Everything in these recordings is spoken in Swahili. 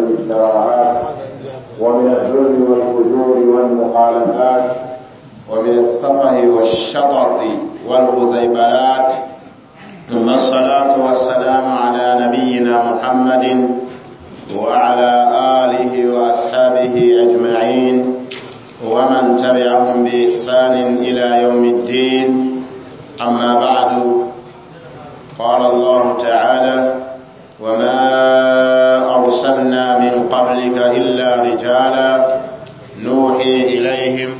الشراعات ومن الذل والفجور والمخالفات ومن السفه والشطط والغزيبلات ثم الصلاة والسلام على نبينا محمد وعلى آله وأصحابه أجمعين ومن تبعهم بإحسان إلى يوم الدين أما بعد قال الله تعالى وما أرسلنا من قبلك إلا رجالا نوحي إليهم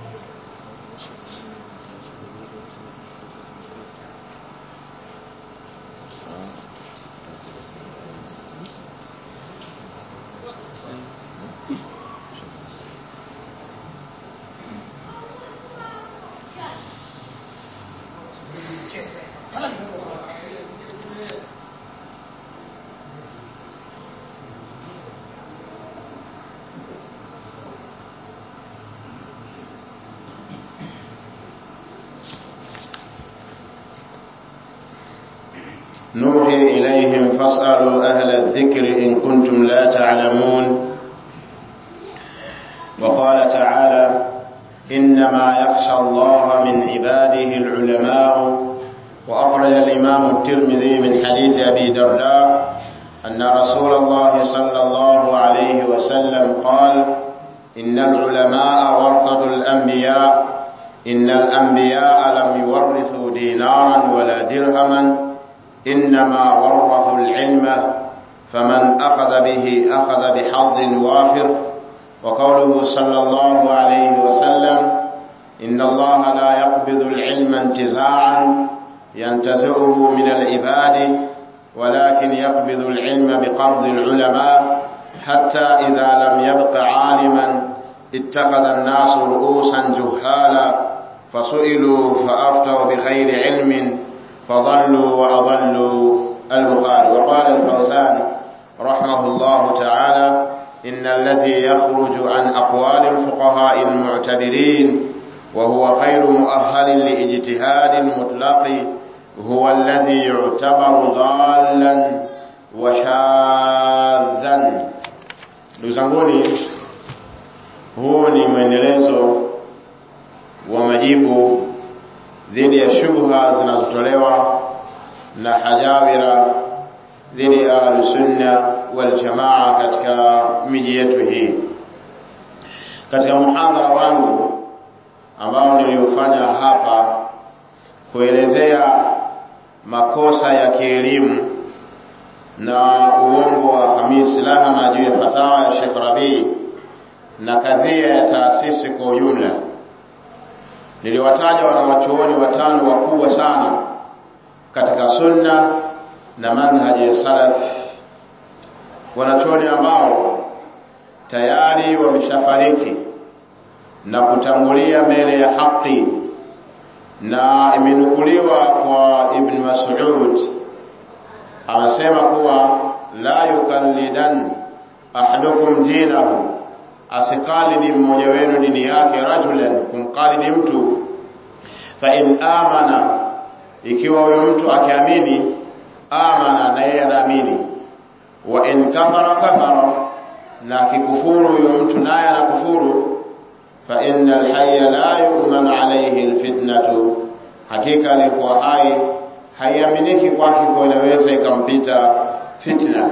نوحي إليهم فاسألوا أهل الذكر إن كنتم لا تعلمون وقال تعالى إنما يخشى الله من عباده العلماء وأخرج الإمام الترمذي من حديث أبي درداء أن رسول الله صلى الله عليه وسلم قال إن العلماء ورثة الأنبياء إن الأنبياء لم يورثوا دينارا ولا درهما إنما ورثوا العلم فمن أخذ به أخذ بحظ وافر وقوله صلى الله عليه وسلم إن الله لا يقبض العلم انتزاعا ينتزعه من العباد ولكن يقبض العلم بقبض العلماء حتى إذا لم يبق عالما اتخذ الناس رؤوسا جهالا فسئلوا فأفتوا بغير علم فضلوا وأضلوا البخاري وقال الفوزان رحمه الله تعالى إن الذي يخرج عن أقوال الفقهاء المعتبرين وهو غير مؤهل لاجتهاد مطلق هو الذي يعتبر ضالا وشاذا ndugu huu ni mwendelezo wa majibu dhidi ya shubha zinazotolewa na hajawira dhidi ya ahlusunna waljamaa katika miji yetu hii katika muhadhara wangu ambao niliofanya hapa kuelezea makosa ya kielimu na uongo wa Hamis Lahama juu ya fatawa ya Sheikh Rabii na kadhia ya taasisi kwa ujumla niliwataja wanawachuoni watano wakubwa sana katika sunna na manhaji ya salaf wanachuoni ambao tayari wameshafariki na kutangulia mbele ya haki na imenukuliwa kwa ibn Mas'ud anasema kuwa la yukallidan ahadukum dinahu asikalidi mmoja wenu dini yake rajulan kumkalidi mtu fa in amana ikiwa huyo mtu akiamini amana na yeye anaamini wa in kafara kafara na akikufuru huyo mtu naye anakufuru fa innal hayya la yu'man alayhi alfitnatu hakika alikuwa hai haiaminiki kwake kwa inaweza ikampita fitna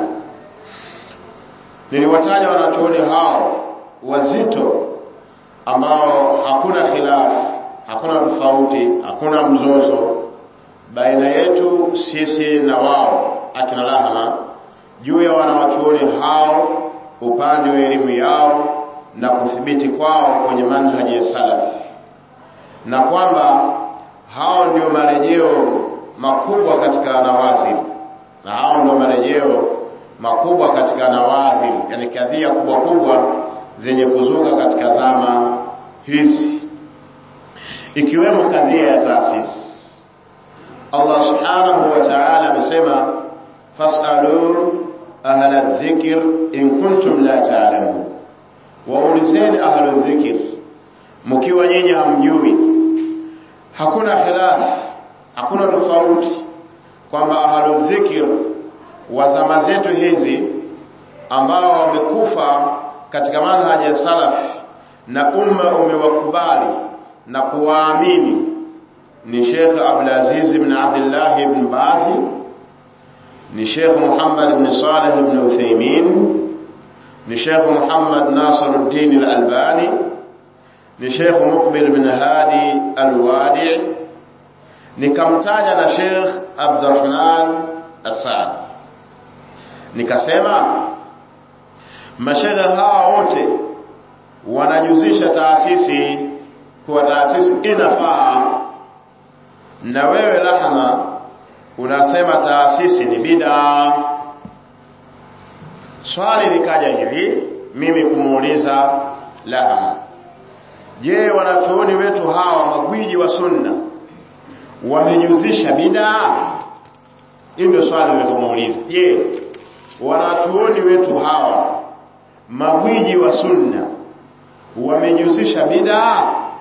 niliwataja wanachuoni hao wazito ambao hakuna khilaf hakuna tofauti hakuna mzozo baina yetu sisi na wao akina lahama juu ya wanawachuoni hao upande wa elimu yao na kuthibiti kwao kwenye manhaji ya salaf na kwamba hao ndio marejeo makubwa katika nawazil na hao ndio marejeo makubwa katika nawazil yani kadhia kubwa kubwa zenye kuzuka katika zama hizi ikiwemo kadhia ya taasisi Allah subhanahu wa ta'ala amesema fasalu ahla dhikr in kuntum la ta'lamun waulizeni ahla dhikr mkiwa nyinyi hamjui hakuna khilaf hakuna tofauti kwamba ahlu dhikr wa zama zetu hizi ambao wamekufa katika manhaji ya salaf na umma umewakubali na kuwaamini ni Sheikh Abdul Aziz ibn Abdullah ibn Bazi ni Sheikh Muhammad ibn Saleh ibn Uthaymeen ni Sheikh Muhammad Nasiruddin al-Albani ni Sheikh Muqbil ibn Hadi al-Wadi nikamtaja na Sheikh Abdurrahman Asad nikasema mashehe hawa wote wanajuzisha taasisi kuwa taasisi inafaa na wewe lahma unasema taasisi ni bida swali likaja hivi mimi kumuuliza lahma je wanachuoni wetu hawa magwiji wa sunna wamejuzisha bidaa hii ndio swali nililomuuliza je wanachuoni wetu hawa magwiji wa sunna wamejuzisha bidaa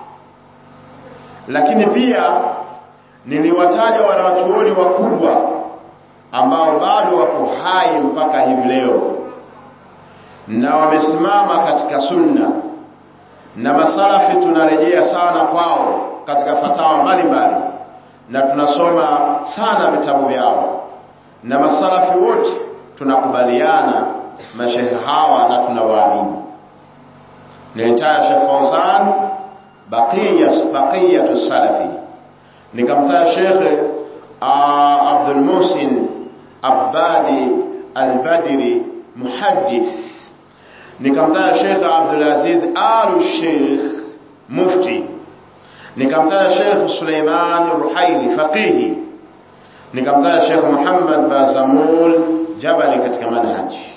lakini pia niliwataja wanachuoni wakubwa ambao bado wako hai mpaka hivi leo na wamesimama katika sunna na masalafi tunarejea sana kwao katika fatawa mbalimbali na tunasoma sana vitabu vyao na masalafi wote tunakubaliana mashehe hawa na tunawaamini nilitaja Sheikh Fauzan baqiyas baqiyatu salafi nikamtaja Sheikh Abdul Muhsin Abadi Al-Badri muhaddith nikamtaja Sheikh Abdul Aziz Al Sheikh mufti nikamtaja Sheikh Suleiman Ruhaili faqihi nikamtaja Sheikh Muhammad Bazamul Jabali katika manhaji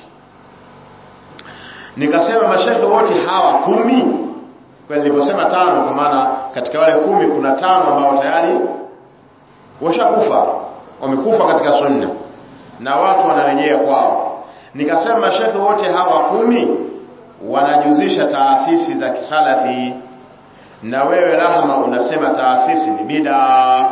nikasema mashekhe wote hawa kumi kwa niliposema tano kwa maana katika wale kumi kuna tano ambao tayari washakufa wamekufa katika sunna na watu wanarejea kwao nikasema mashekhe wote hawa kumi wanajuzisha taasisi za kisalafi na wewe rahma unasema taasisi ni bidaa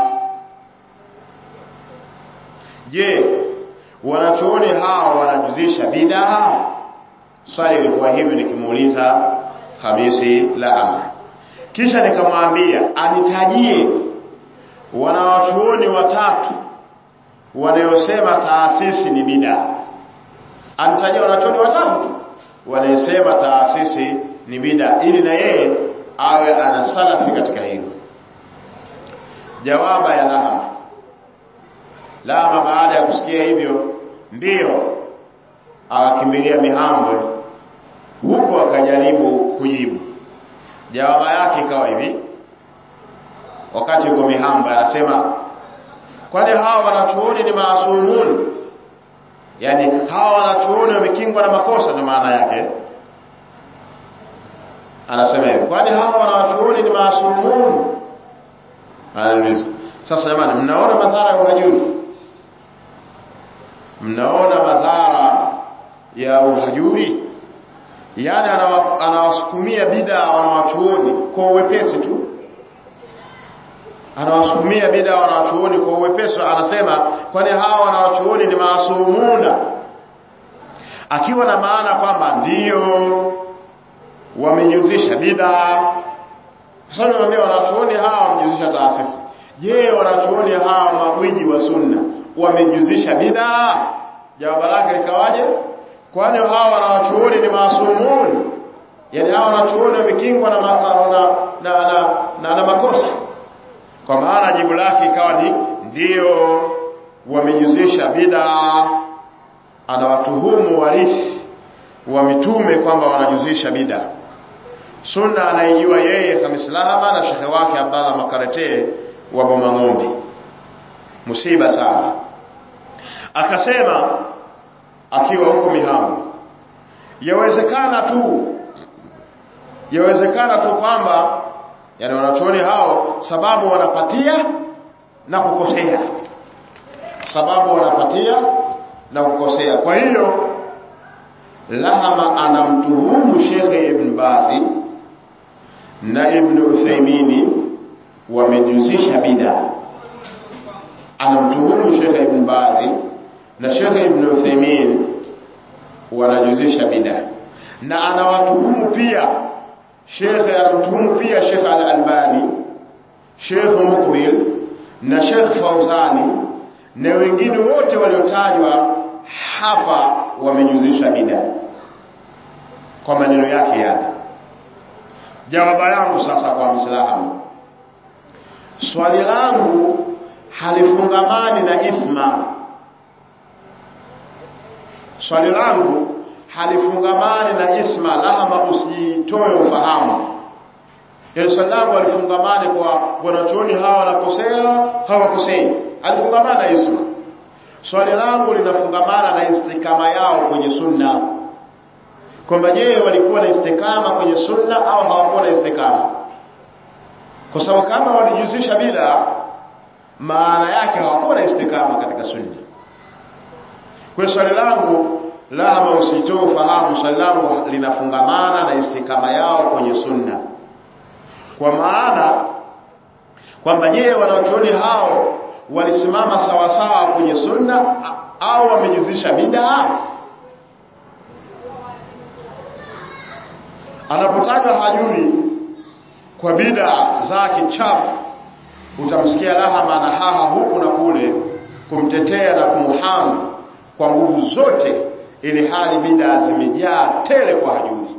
je wanachuoni hawa wanajuzisha bidaa swali lilikuwa hivi nikimuuliza Hamisi Lahama kisha nikamwambia anitajie wanawachuoni watatu wanayosema taasisi ni bidaa anitajie wanachuoni watatu tu wanayosema taasisi ni bidaa ili na yeye awe ana salafi katika hilo jawaba ya Lahama Lahama baada ya kusikia hivyo ndiyo akakimbilia Mihambwe huko akajaribu kujibu jawaba yake ikawa hivi wakati yuko Mihambwe anasema kwani hawa wanachuoni ni maasumun yani hawa wanachuoni wamekingwa na makosa ndio maana yake anasema hivi kwani hawa wanachuoni ni maasumun anauliza sasa jamani mnaona madhara ya uhajuri mnaona madhara ya uhajuri yani anawasukumia bida wanawachuoni kwa uwepesi tu anawasukumia bida wanawachuoni kwa uwepesi anasema kwani hawa wanawachuoni ni maasumuna akiwa na maana kwamba ndio wamenyuzisha bida sasa niwaambia wanachuoni hawa wamejuzisha taasisi je wanachuoni hawa magwiji wa sunna wamejuzisha bida jawabu lake likawaje kwani hawa wanawachuoni ni maasumun yani hawa wanachuoni wamekingwa na, na, na, na, na, na, na makosa kwa maana jibu lake ikawa ni ndio wamejuzisha bidaa anawatuhumu warithi wa mitume kwamba wanajuzisha bidaa sunna anaijua yeye kamislama na shekhe wake abdallah makarete wa bomang'ombe musiba sana akasema akiwa huko mihamu yawezekana tu yawezekana tu kwamba yani wanachuoni hao sababu wanapatia na kukosea sababu wanapatia na kukosea kwa hiyo lahama anamtuhumu shekhe ibn bazi na ibn uthaimini wamejuzisha bida anamtuhumu shekhe ibn bazi na shekhe ibn uthaimin wanajuzisha bid'a na anawatuhumu pia shekhe anamtuhumu pia shekhe al-Albani shekhe Mukbil na shekhe Fauzani na wengine wote waliotajwa hapa wamejuzisha bid'a kwa maneno yake yale jawaba yangu sasa kwa Muislamu swali langu halifungamani na isma swali langu halifungamani na isma lahama usitoe ufahamu ile swali langu halifungamani kwa wanachuoni hawa wanakosea hawakosei halifungamana na isma swali langu linafungamana na istikama yao kwenye sunna kwamba je walikuwa na istikama kwenye sunna au hawakuwa na istikama kwa sababu kama walijuzisha bila maana yake hawakuwa na istikama katika sunna kwa swali langu lahama usitoe ufahamu swali langu linafungamana na istikama yao kwenye sunna kwa maana kwamba je wanachuoni hao walisimama sawasawa kwenye sunna au wamejuzisha bid'a anapotaja hajuri kwa bid'a zake chafu utamsikia lahama na haha huku na kule kumtetea na kumhamu kwa nguvu zote ili hali bid'a zimejaa tele kwa hajuri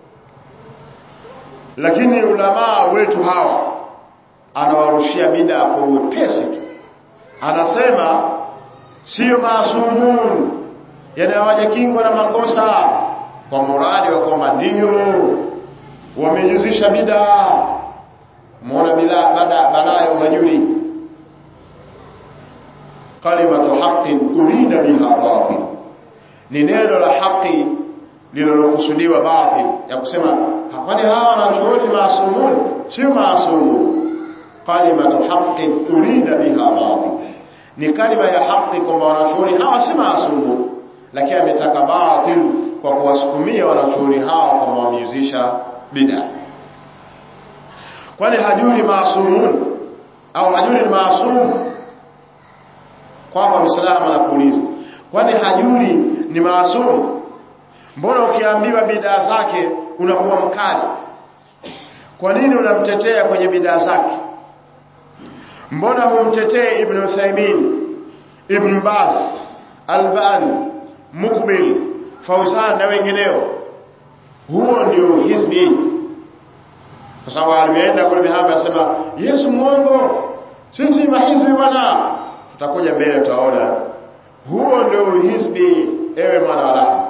lakini ulamaa wetu hawa anawarushia bid'a kwa uwepesi tu anasema sio maasumun yani hawajakingwa na makosa kwa muradi wa kwamba ndio wamejuzisha bid'a muona bila bada balaa ya uhajuri kalimatu haqqin urida biha batil ni neno la haki lililokusudiwa batil ya kusema kwani hawa wanachuoni maasumun sio maasumun kalimatu haqqin urida biha batil ni kalima ya haki kwamba wanachuoni hawa si maasumun lakini ametaka batil kwa kuwasukumia wanachuoni hawa kwamba wamejuzisha bid'a kwani hajuri maasumun au hajuri ni maasum kwamba Muislamu anakuuliza kwani hajuri ni maasum mbona ukiambiwa bid'a zake unakuwa mkali kwa nini unamtetea kwenye bid'a zake mbona humtetee ibn Uthaymeen ibn Baz Albani Mukbil Fauzan na wengineo huo ndio hizbi kwa sababu alimeenda kule mihamba asema Yesu muongo sisi mahizbi bwana tutakuja mbele tutaona huo ndio hizbi ewe mwana wa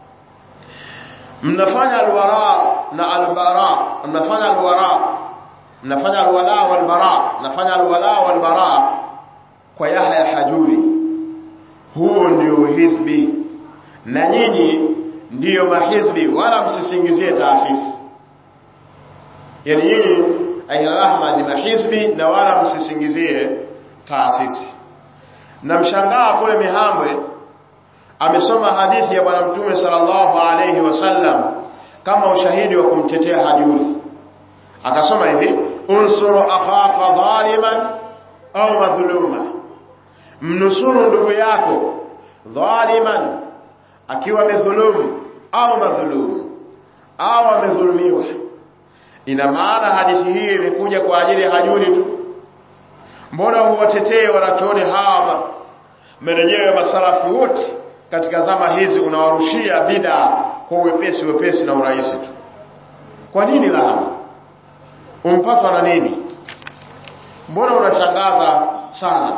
mnafanya alwara na albara mnafanya alwara mnafanya alwala walbara mnafanya alwala walbara kwa Yahya Hajuri huo ndio hizbi na nyinyi ndiyo mahizbi wala msisingizie taasisi yani nyinyi aina rahma ni mahizbi na wala msisingizie taasisi na mshangaa kule Mihambwe amesoma hadithi ya bwana mtume sallallahu alayhi wasallam kama ushahidi wa kumtetea hajuri akasoma hivi unsuru akhaka dhaliman au madhuluma mnusuru ndugu yako dhaliman akiwa amedhulumu au madhulumu au amedhulumiwa ina maana hadithi hii imekuja kwa ajili ya hajuri tu mbona huwatetee wanachuoni hawa marejeo ya masalafi wote katika zama hizi unawarushia bid'a kwa uwepesi wepesi na urahisi tu kwa nini lahama umpatwa na nini mbona unashangaza sana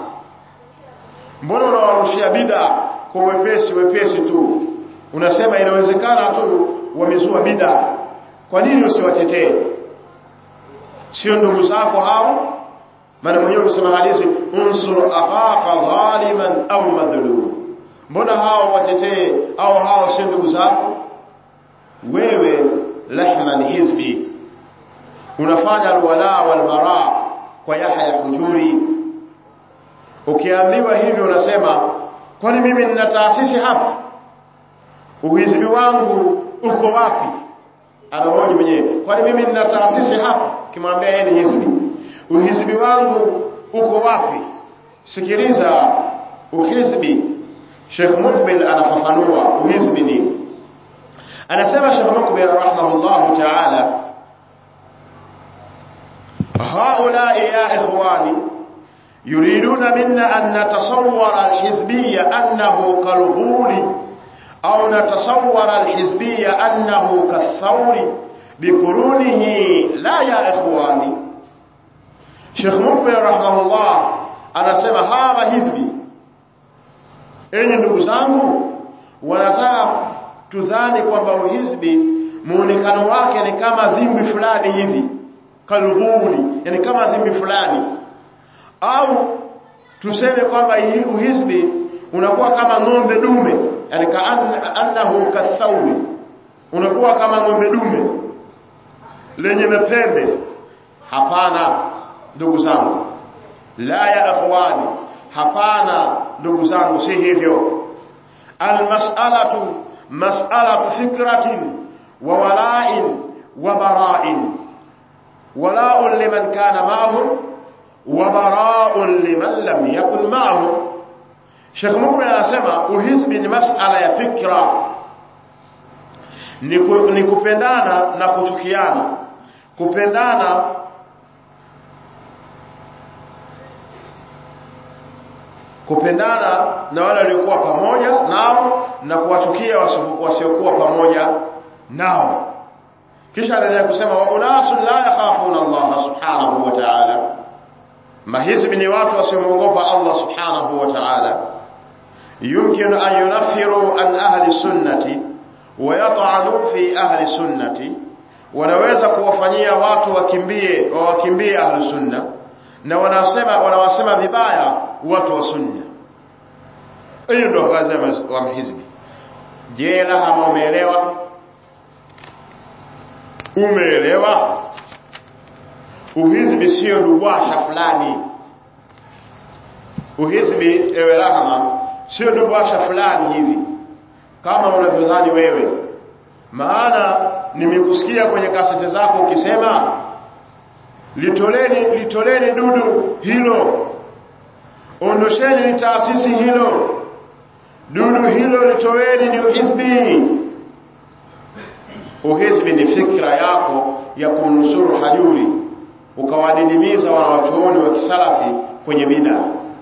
mbona unawarushia bid'a kwa uwepesi wepesi tu unasema inawezekana tu wamezua bid'a kwa nini usiwatetee sio ndugu zako hao maana mwenyewe umesema hadithi unsur akhaka dhaliman au madhlum mbona hao watetee au hao sio ndugu zako wewe lahman hizbi unafanya alwala walbara kwa Yahya Hujuri ukiambiwa hivi unasema kwani mimi nina taasisi hapa uhizbi wangu uko wapi anahoji mwenyewe kwani mimi nina taasisi hapa kimwambia yeye ni hizbi uhizbi wangu uko wapi sikiliza uhizbi Sheikh Mukbil anafafanua uhizbi nini anasema Sheikh Mukbil rahimahullah ta'ala haulai ya ikhwani yuriduna minna an natasawwara alhizbiyya annahu kalghuli au natasawwara alhizbiyya annahu kathawri bikurunihi la ya ikhwani Sheikh Mukbil rahimahullah anasema hawa hizbi enyi ndugu zangu wanataka tudhani kwamba uhizbi muonekano wake ni kama zimbi fulani hivi kalghuli yani kama zimbi fulani au tuseme kwamba uhizbi unakuwa kama ng'ombe dume yani ka annahu kathawi unakuwa kama ng'ombe dume lenye mapembe hapana ndugu zangu la ya akhwani hapana ndugu zangu si hivyo almas'alatu mas'alatu fikratin wa wala'in wa bara'in wala'un liman kana ma'ahum wa bara'un liman lam yakun ma'ahum Sheikh Mukmin anasema uhizbi ni mas'ala ya fikra ni, ku, ni kupendana na kuchukiana kupendana kupendana na wale waliokuwa pamoja nao na kuwachukia wasiokuwa pamoja nao kisha anaendelea kusema wa unasun la yakhafuna Allah subhanahu wa ta'ala mahizbi ni watu wasiomwogopa Allah subhanahu wa ta'ala يمكن أن ينفروا عن أهل السنة ويطعنوا في أهل السنة wanaweza kuwafanyia watu wakimbie wawakimbie ahlu sunna na wanasema wanawasema vibaya watu wa sunna hiyo ndio kazi wa mhizbi je lahama umeelewa umeelewa uhizbi sio dubwasha fulani uhizbi ewe rahama sio dubwasha fulani hivi kama unavyodhani wewe maana nimekusikia kwenye kasete zako ukisema litoleni litoleni dudu hilo ondosheni ni taasisi hilo dudu hilo litoweni ni uhizbi uhizbi ni fikra yako ya kumnusuru hajuri ukawadidimiza wanawachuoni wa kisalafi kwenye bida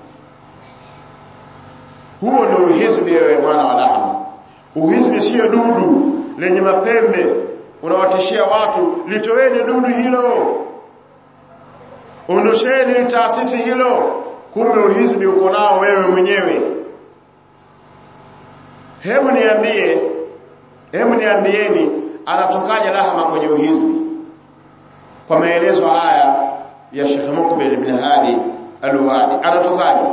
huo ndio uhizbi wewe mwana wa lahma uhizbi sio dudu lenye mapembe unawatishia watu litoweni dudu hilo ondosheni taasisi hilo kumbe uhizbi uko nao wewe mwenyewe hebu niambie hebu niambieni anatokaje lahama kwenye uhizbi kwa maelezo haya ya Sheikh Mukbil ibn Hadi Al-Wadi anatokaje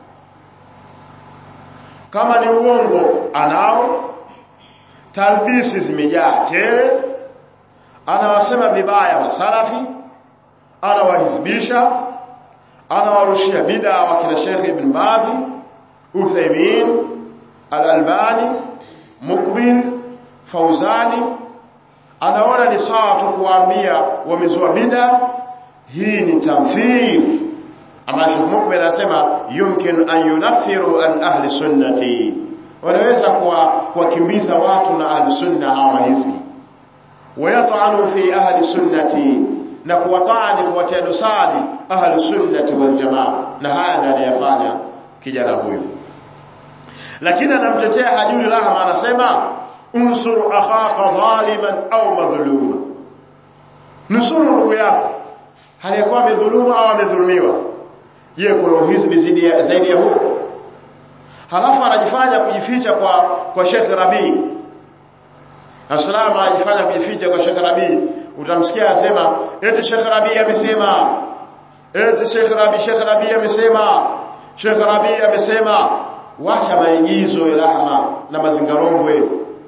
kama ni uongo anao talbisi zimejaa tele anawasema vibaya masalafi anawahizbisha anawarushia bid'a wakina Sheikh Ibn Baz Uthaymeen Al-Albani Mukbil Fauzani anaona ni sawa tu kuambia wamezua bid'a hii ni tamthil ama Sheikh Mukbil anasema yumkin an yunaffiru an ahli sunnati wanaweza kuwakimbiza watu na ahli sunna hawa hizbi wayat'anu fi ahli sunnati na kuwatani kuwatia dosari ahli sunnati wal jamaa na haya ndiyo anayafanya kijana huyu lakini anamtetea hajuri rahma anasema unsur akhaka zaliman au madhluma nusuru ndugu yako aliyekuwa amedhulumu au amedhulumiwa je kuna uhizbi zaidi ya huo halafu anajifanya kujificha kwa kwa Sheikh Rabi Asalamu anajifanya kujificha kwa Sheikh Rabi utamsikia asema eti Sheikh Rabi amesema eti Sheikh Rabi Sheikh Rabi amesema Sheikh Rabi amesema wacha maigizo ya rahma na mazingarombwe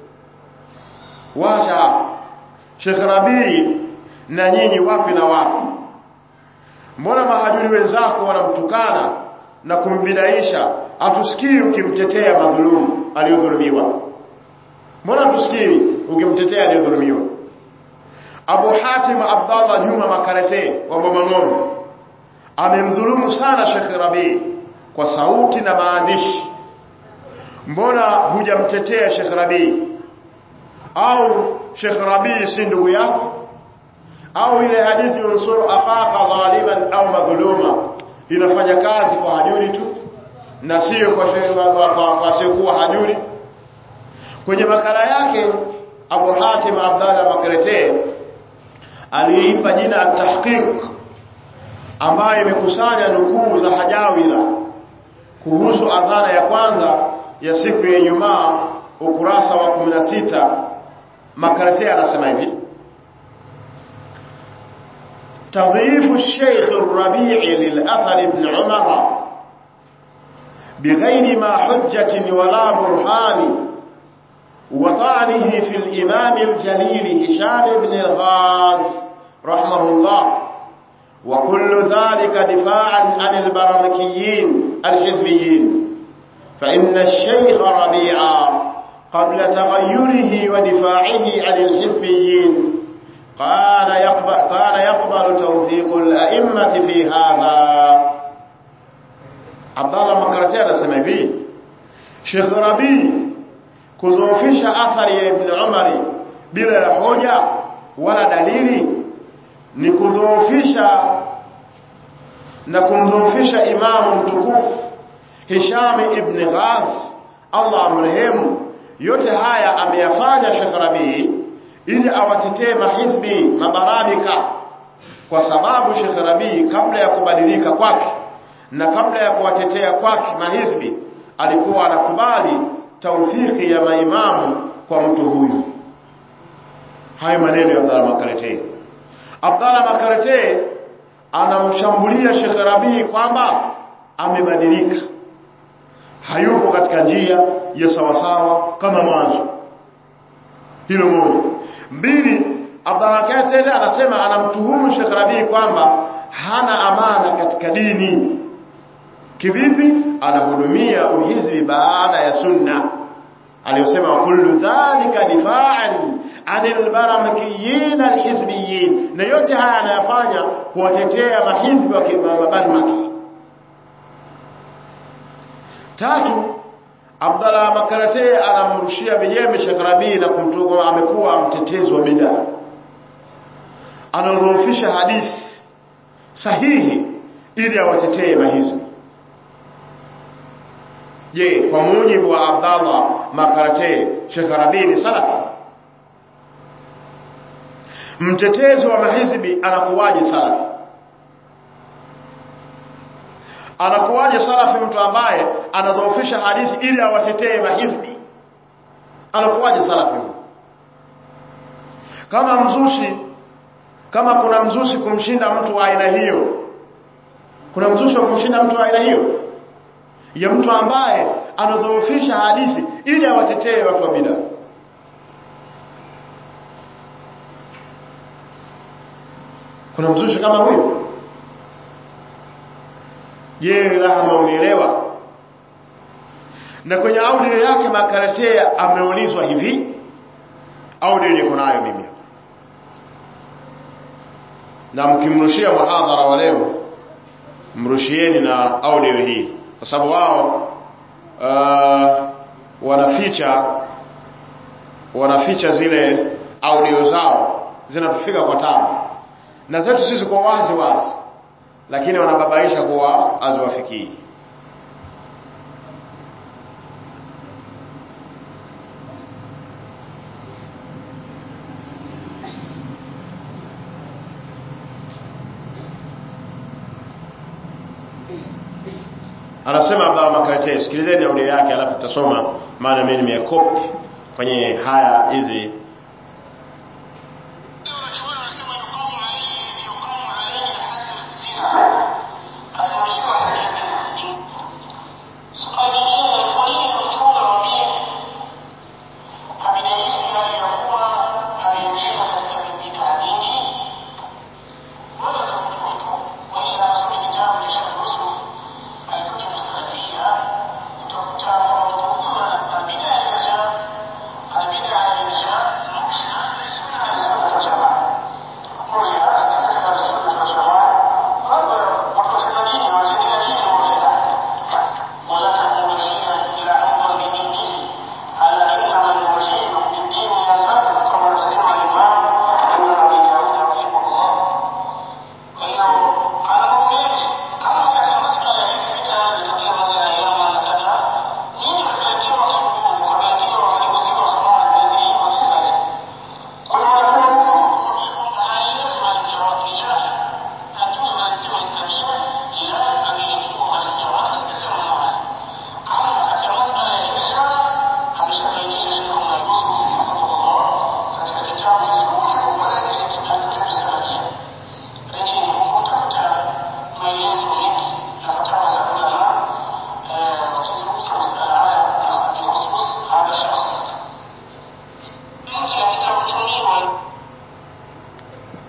wacha Sheikh Rabi na nyinyi wapi na wapi mbona mahajuri wenzako wanamtukana na kumbidaisha atusikii ukimtetea madhulumu aliyodhulumiwa mbona tusikii ukimtetea aliyodhulumiwa Abu Hatim Abdallah Juma Makarete wa Bomang'ombe amemdhulumu sana Sheikh Rabi kwa sauti na maandishi mbona hujamtetea Sheikh Rabi au Sheikh Rabii si ndugu yako au ile hadithi unsuru akhaka dhaliman au madhuluma inafanya kazi kwa hajuri tu na sio kwa kwa kwa hajuri kwenye makala yake Abu Hatim Abdallah Makrete aliipa jina at-tahqiq ambayo imekusanya nukuu za hajawira kuhusu adhana ya kwanza ya siku ya Ijumaa ukurasa wa 16 Makrete anasema hivi تضييف الشيخ الربيع للأثر ابن عمر بغير ما حجة ولا برهان وطعنه في الإمام الجليل هشام بن الغاز رحمه الله وكل ذلك دفاعا عن البرمكيين الحزبيين فإن الشيخ ربيعا قبل تغيره ودفاعه عن الحزبيين قال يقبل, قال يقبل توثيق الأئمة في هذا عبد الله مكرتي anasema hivi Sheikh Rabi kudhoofisha athari ya Ibn Umar bila ya hoja wala dalili ni kudhoofisha na kumdhoofisha imamu mtukufu Hisham ibn Ghaz Allah amrehemu yote haya ameyafanya Sheikh Rabi ili awatetee mahizbi mabarabika kwa sababu Sheikh Rabi kabla ya kubadilika kwake na kabla ya kuwatetea kwake mahizbi alikuwa anakubali tawfiki ya maimamu kwa mtu huyu hayo maneno ya Abdalla Makarete Abdalla Makarete anamshambulia Sheikh Rabi kwamba amebadilika hayupo katika njia ya sawasawa kama mwanzo hilo moja mbili Abdallah tena anasema anamtuhumu Sheikh Rabi kwamba hana amana katika dini kivipi anahudumia uhizbi baada ya sunna aliyosema kullu dhalika difa'an anil baramakiyin alhizbiyin na yote haya anayafanya kuwatetea mahizbi wa kibarmaki tatu Abdallah Makarate anamrushia vijembe Sheikh Rabi na kumtuka amekuwa mtetezi wa bid'a. Anadhoofisha hadithi sahihi ili awatetee mahizbi. Je, kwa mujibu wa Abdallah Makarate Sheikh Rabi ni salafi? Mtetezi wa mahizbi anakuwaje salafi? anakuwaje salafi mtu ambaye anadhoofisha hadithi ili awatetee mahizbi anakuwaje salafi kama mzushi kama kuna mzushi kumshinda mtu wa aina hiyo kuna mzushi wa kumshinda mtu wa aina hiyo ya mtu ambaye anadhoofisha hadithi ili awatetee watu wa bid'a kuna mzushi kama huyo je rahma unielewa na kwenye audio yake makaratea ameulizwa hivi audio niko nayo mimi hapa na mkimrushia muhadhara wa leo mrushieni na audio hii kwa sababu wao uh, wanaficha wanaficha zile audio zao zinatufika kwa tabu na zetu sisi kwa wazi wazi lakini wanababaisha kuwa aziwafikii anasema Abdalla Makarate sikilizeni audio yake alafu tutasoma maana mimi nimekopi kwenye haya hizi utakuta kuna utauzi wa albida ya irja albida ya irja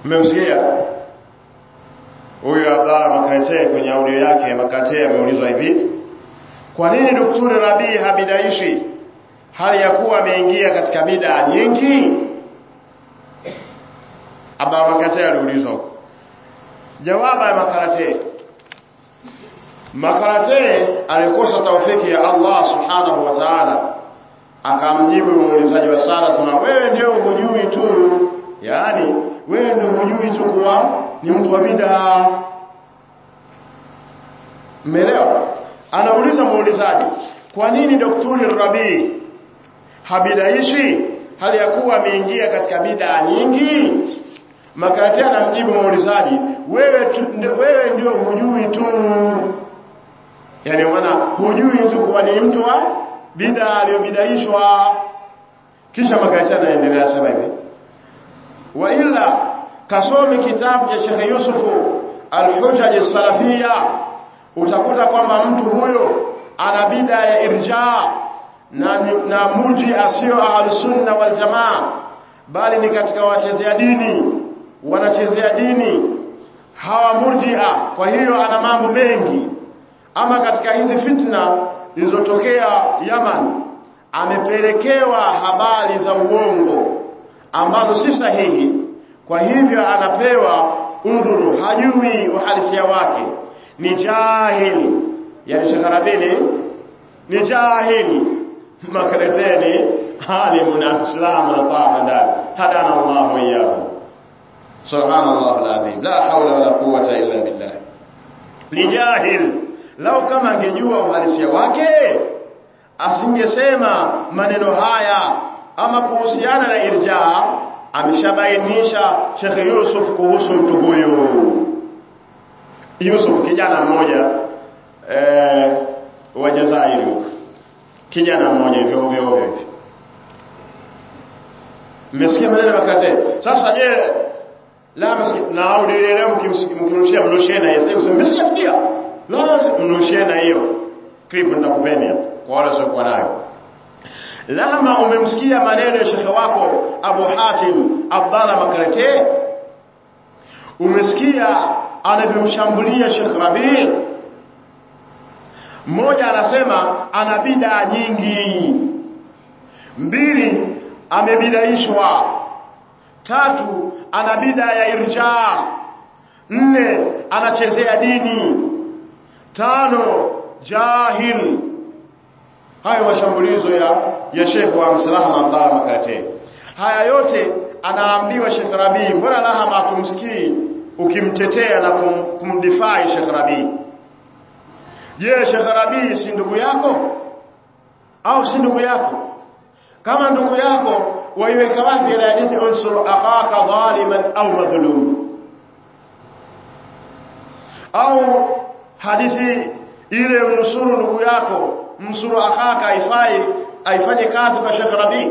mmemsikia huyu Abdalla Makate kwenye audio yake Makate ameulizwa hivi kwa nini Daktari Rabii habidaishi hali ya kuwa ameingia katika bid'a nyingi Abdalla Makate aliulizwa jawabu ya Makarate Makarate alikosa taufiki ya Allah subhanahu wa ta'ala akamjibu muulizaji wa sala sema wewe ndio hujui tu yaani wewe ndio hujui tu kuwa ni mtu wa bid'a Mmeelewa? Anauliza muulizaji, kwa nini Daktari Rabi habidaishi hali ya kuwa ameingia katika bid'a nyingi? Makarati anamjibu muulizaji, wewe tu, wewe ndio hujui tu. Yaani maana hujui tu kuwa ni mtu wa bid'a aliyobidaishwa. Kisha Makarati anaendelea sema hivi. Wa illa kasome kitabu cha Sheikh Yusufu Al-Hujaj Salafiyya utakuta kwamba mtu huyo ana bida ya irja na, na murji asio ahlusunna wal jamaa bali ni katika wachezea dini wanachezea dini hawa murjia kwa hiyo ana mambo mengi ama katika hizi fitna zilizotokea Yaman amepelekewa habari za uongo ambazo si sahihi kwa hivyo anapewa udhuru hajui uhalisia wake ni jahili yani shakharabini ni jahili makaleteni alimu na islamu na taa ndani hadana Allah wa iyyahu subhanallah alazim la hawla wala quwwata illa billah ni jahil lau kama angejua uhalisia wake asingesema maneno haya ama kuhusiana na irja ameshabainisha Sheikh Yusuf kuhusu mtu huyu Yusuf kijana mmoja eh, wa Jazairi kijana mmoja hivyo ovyo ovyo hivi mmesikia maneno makate sasa je la msikia na audio leo mkimrushia mrushie na yeye sasa mmesikia sikia la mrushie na hiyo clip nitakupeni kwa wale wasiokuwa nayo lama umemsikia maneno ya shekhe wako Abu Hatim Abdalla Makarete umesikia anavyomshambulia Sheikh Rabi mmoja anasema ana bidaa nyingi mbili amebidaishwa tatu ana bidaa ya irja nne anachezea dini tano jahil hayo mashambulizo ya ya Sheikh wa Msalama Abdalla Makarate haya yote anaambiwa Sheikh Rabi mbona lahama tumsikii ukimtetea na kum, kumdifai Sheikh Rabi je Sheikh Rabi si ndugu yako au si ndugu yako kama ndugu yako waiweka wapi ile hadithi unsur akhaka zaliman au madhlum au hadithi ile mnusuru ndugu yako msuru akhaka aifai aifanye kazi kwa Sheikh Rabi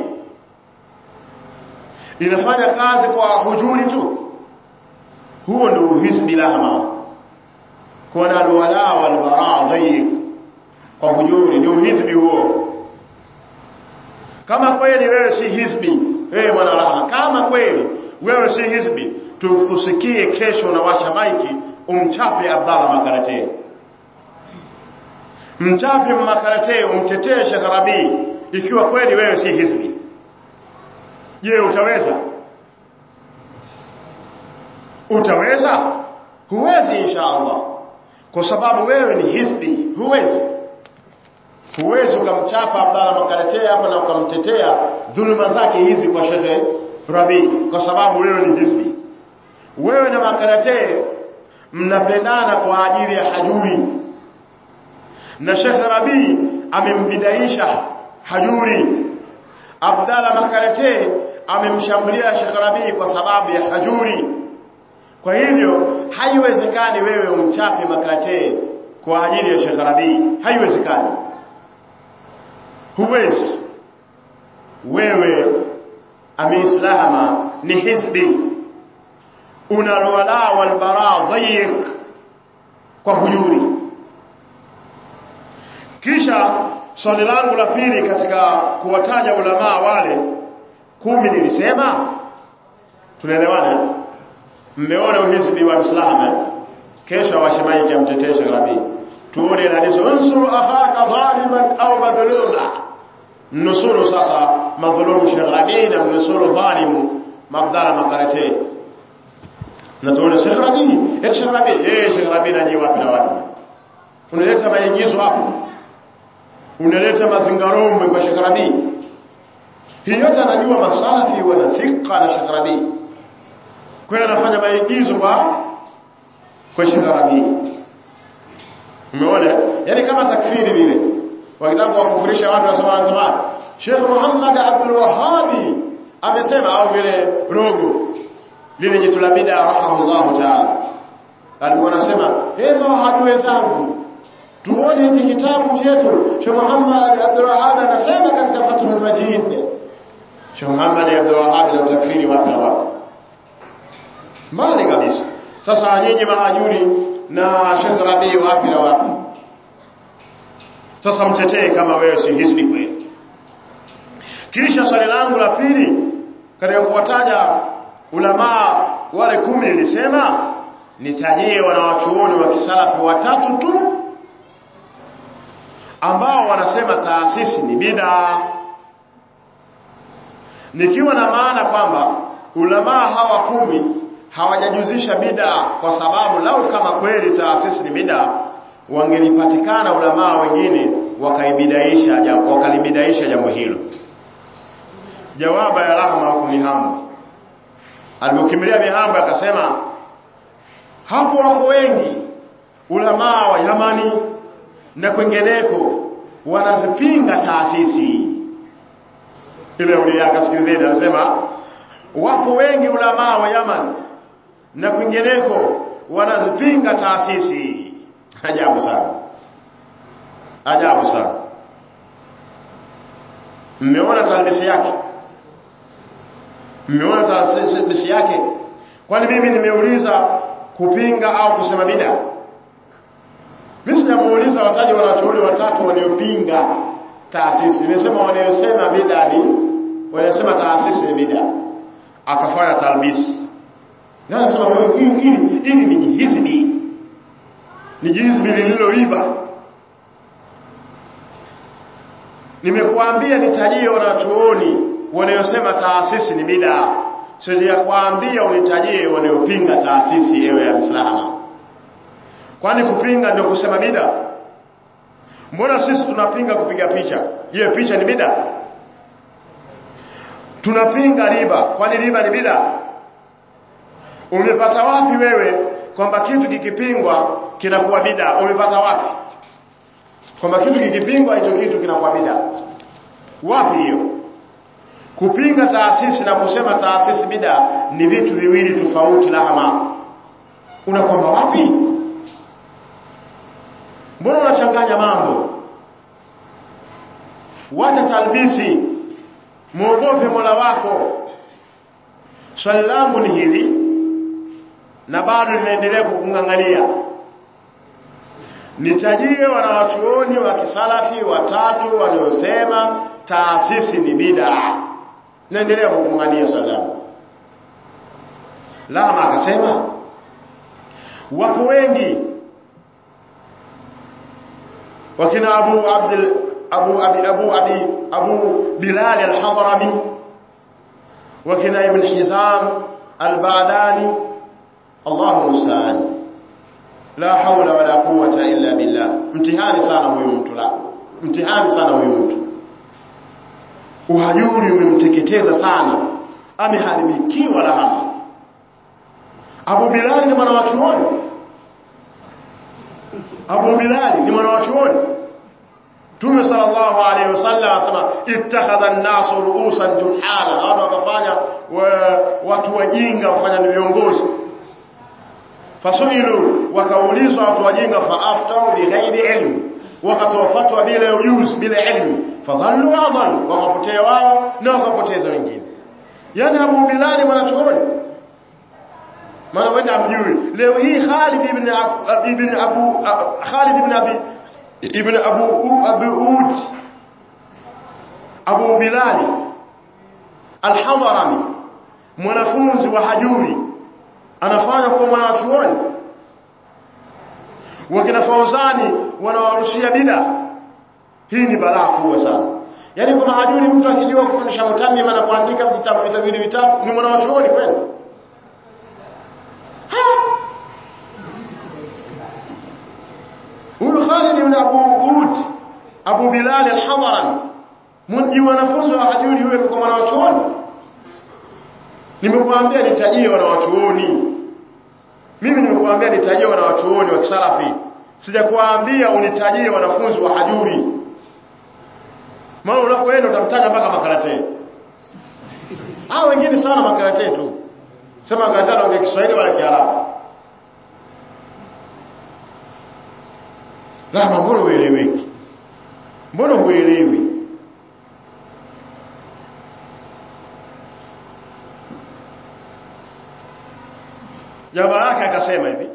inafanya kazi kwa hujuri tu huo ndio hisbi lahma kuna alwala walbara dhayiq kwa hujuri ni uhizbi huo kama kweli wewe si hizbi wewe mwana rahma kama kweli wewe si hizbi tukusikie kesho na washa maiki umchape Abdalla Makarate mchape Makarate umtetee Sheikh Rabi ikiwa kweli wewe si hizbi je utaweza utaweza huwezi insha Allah kwa sababu wewe ni hizbi huwezi huwezi ukamchapa Abdalla Makarate hapa na ukamtetea dhuluma zake hizi kwa Sheikh Rabi kwa sababu wewe ni hizbi wewe na Makarate mnapendana kwa ajili ya hajuri na Sheikh Rabi amembidaisha hajuri Abdalla Makarate amemshambulia Sheikh Rabi kwa sababu ya hajuri kwa hivyo haiwezekani wewe umchape Makarate kwa ajili ya Sheikh Rabi haiwezekani huwezi wewe ameislama ni hizbi una alwala walbara dhayiq kwa hujuri kisha swali langu la pili katika kuwataja ulamaa wale kumi nilisema tunaelewana mmeona uhizbi wa Uislamu eh? kesho washemaiki amtetee Sheikh Rabi tuone hadithi unsuru akhaka zaliman au madhluma nusuru sasa madhulumu Sheikh Rabi na nusuru dhalimu Mabdala Makarate na tuone Sheikh Rabi eh Sheikh Rabi eh Sheikh Rabi na wapi na wapi unaleta maigizo hapo unaleta mazingarombe kwa Sheikh Rabi hii yote anajua masalafi wana thika na Sheikh Rabi kwa hiyo anafanya maigizo kwa kwa Sheikh Rabi umeona yani kama takfiri vile wakitaka kuwakufurisha watu wasema wanasema Sheikh Muhammad Abdul Wahhabi amesema au vile rogo lile jitu la bid'a rahimahullah ta'ala alikuwa anasema hey mawahabi wenzangu tuone hiki kitabu chetu Sheikh Muhammad Abdul Wahhab anasema katika Fathul Majid Sheikh Muhammad Abdul Wahhab na utafsiri wapi na wapi mbali kabisa sasa nyinyi mahajuri na Sheikh Rabi wapi na wapi sasa mtetee kama wewe si hizbi kweli kisha swali langu la pili katika kuwataja ulamaa wale kumi nilisema nitajie wanawachuoni wa kisalafi watatu tu ambao wanasema taasisi ni bid'a nikiwa na maana kwamba ulamaa hawa kumi hawajajuzisha bid'a kwa sababu lau kama kweli taasisi ni bid'a wangelipatikana ulamaa wengine wakaibidaisha jambo wakalibidaisha jambo hilo jawaba ya rahma kunihamu alipokimbilia mihambo akasema hapo wako wengi ulamaa wa Yamani na kwengeneko wanazipinga taasisi ile ulia akasikilizeni anasema wapo wengi ulamaa wa Yaman na kwingineko wanazipinga taasisi ajabu sana ajabu sana mmeona talbisi yake mmeona talbisi yake kwani mimi nimeuliza kupinga au kusema bida mimi sijamuuliza wataje wanachuoni watatu waliopinga taasisi nimesema wanaosema bida ni wanasema taasisi ni bida akafanya talbisi na anasema wewe hili hili hili ni jihizbi ni jihizbi lililoiba nimekuambia nitajie wanachuoni wanayosema taasisi ni bid'a sijakwambia unitajie wanayopinga taasisi ewe ya Uislamu kwani kupinga ndio kusema bid'a mbona sisi tunapinga kupiga picha hiyo picha ni bid'a tunapinga riba kwani riba ni bid'a umepata wapi wewe kwamba kitu kikipingwa kinakuwa bid'a umepata wapi kwamba kitu kikipingwa hicho kitu kinakuwa bid'a wapi hiyo kupinga taasisi na kusema taasisi bid'a ni vitu viwili tofauti lahama unakwamba wapi mbona unachanganya mambo wacha talbisi muogope Mola wako swali langu ni hili na bado linaendelea kukungangania nitajie wanawachuoni wa kisalafi watatu waliosema taasisi ni bid'a naendelea kukungangania swali langu lama akasema wapo wengi wakina abu abdul abu abi abu abi abu bilal al-hadrami wakina ibn hizam al-ba'dani Allahu musta'an la hawla wala quwwata illa billah mtihani sana huyu mtu la mtihani sana huyu mtu uhajuri umemteketeza sana ameharibikiwa lahama Abu Bilal ni mwana wa chuoni Abu Bilal ni mwana wa chuoni Tume sallallahu alaihi wasallam asema ittakhadha an-nasu ru'usan juhala watu wakafanya watu wajinga wafanya ni viongozi fasuilu wakaulizwa watu wajinga faaftau bighairi ilmi wakatoa fatwa bila ujuzi bila ilmu fadhallu adhallu wakapotea wao na wakapoteza wengine yani Abu Bilal mwanachuoni maana wenda amjui leo hii Khalid ibn ibn Abu Khalid ibn Abi ibn Abu Abu Ud Abu Bilal Al-Hadrami mwanafunzi wa Hajuri anafanya kwa mwanachuoni wakina Fauzani wanawarushia bida hii ni balaa kubwa sana yaani kama hajui mtu akijua kufundisha mutamima na kuandika vitabu vitabu vitatu ni mwanachuoni kweli huyu Khalid ibn Abu Ud Abu Bilal al-Hadrami mji wanafunzi wa hajuri huyo kwa mwanachuoni nimekuambia nitajie wanawachuoni mimi nimekuambia nitajie wanawachuoni wa kisalafi sijakuambia unitajie wanafunzi wa hajuri maana unapoenda utamtaja mpaka makarate hao wengine sana makarate tu sema makarate anaongea Kiswahili wala Kiarabu Lama mbona ueleweki mbona huelewi jamaa yake akasema hivi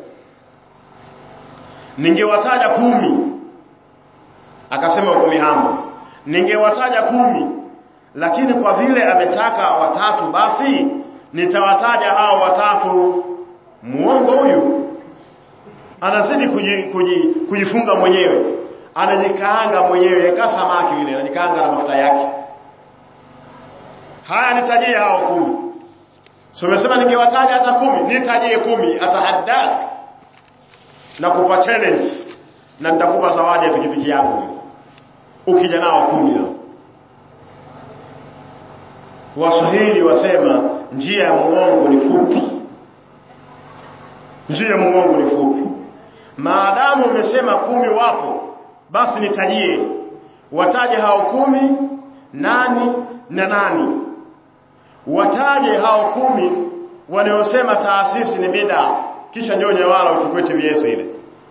ningewataja kumi akasema uko mihambo ningewataja kumi lakini kwa vile ametaka watatu basi nitawataja hao watatu muongo huyu anazidi kuji, kuji, kujifunga mwenyewe anajikaanga mwenyewe yaka samaki vile anajikaanga na mafuta yake haya nitajie hao kumi so umesema ningewataja hata kumi nitajie kumi atahaddak na kupa challenge na nitakupa zawadi ya pikipiki yangu ukija nao kumi hao waswahili wasema njia ya muongo ni fupi njia ya muongo ni fupi maadamu umesema kumi wapo basi nitajie wataje hao kumi nani na nani wataje hao kumi wanaosema taasisi ni bida kisha ndio nyewala uchukue TVS ile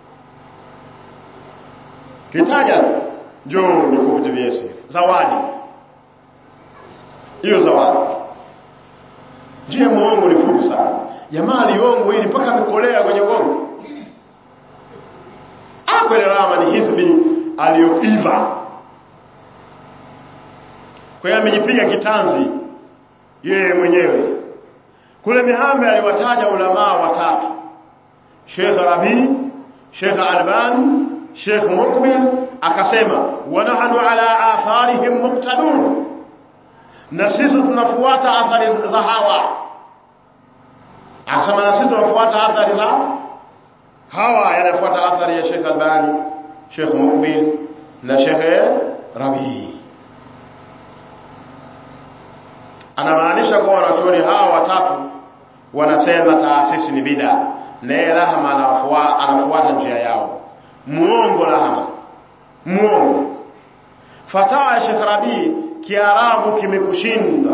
kitaja njoo nikupe TVS zawadi hiyo zawadi njia muongo ni fupi sana jamaa aliongo ili mpaka amekolea kwenye uongo kweli rama ni hizbi aliyoiva kwa hiyo amejipiga kitanzi yeye mwenyewe kule mihambe aliwataja ulamaa watatu Sheikh Rabi Sheikh Albani Sheikh Mukbil akasema wa nahnu ala atharihim muqtadun na sisi tunafuata athari za hawa akasema na sisi tunafuata athari za hawa yanafuata athari ya Sheikh Albani Sheikh Mukbil na Sheikh Rabi anamaanisha kwa wanachuoni hawa watatu wanasema taasisi ni bida naye Rahma anafuata, anafuata njia yao muongo Rahma muongo fatawa ya Sheikh Rabi kiarabu kimekushinda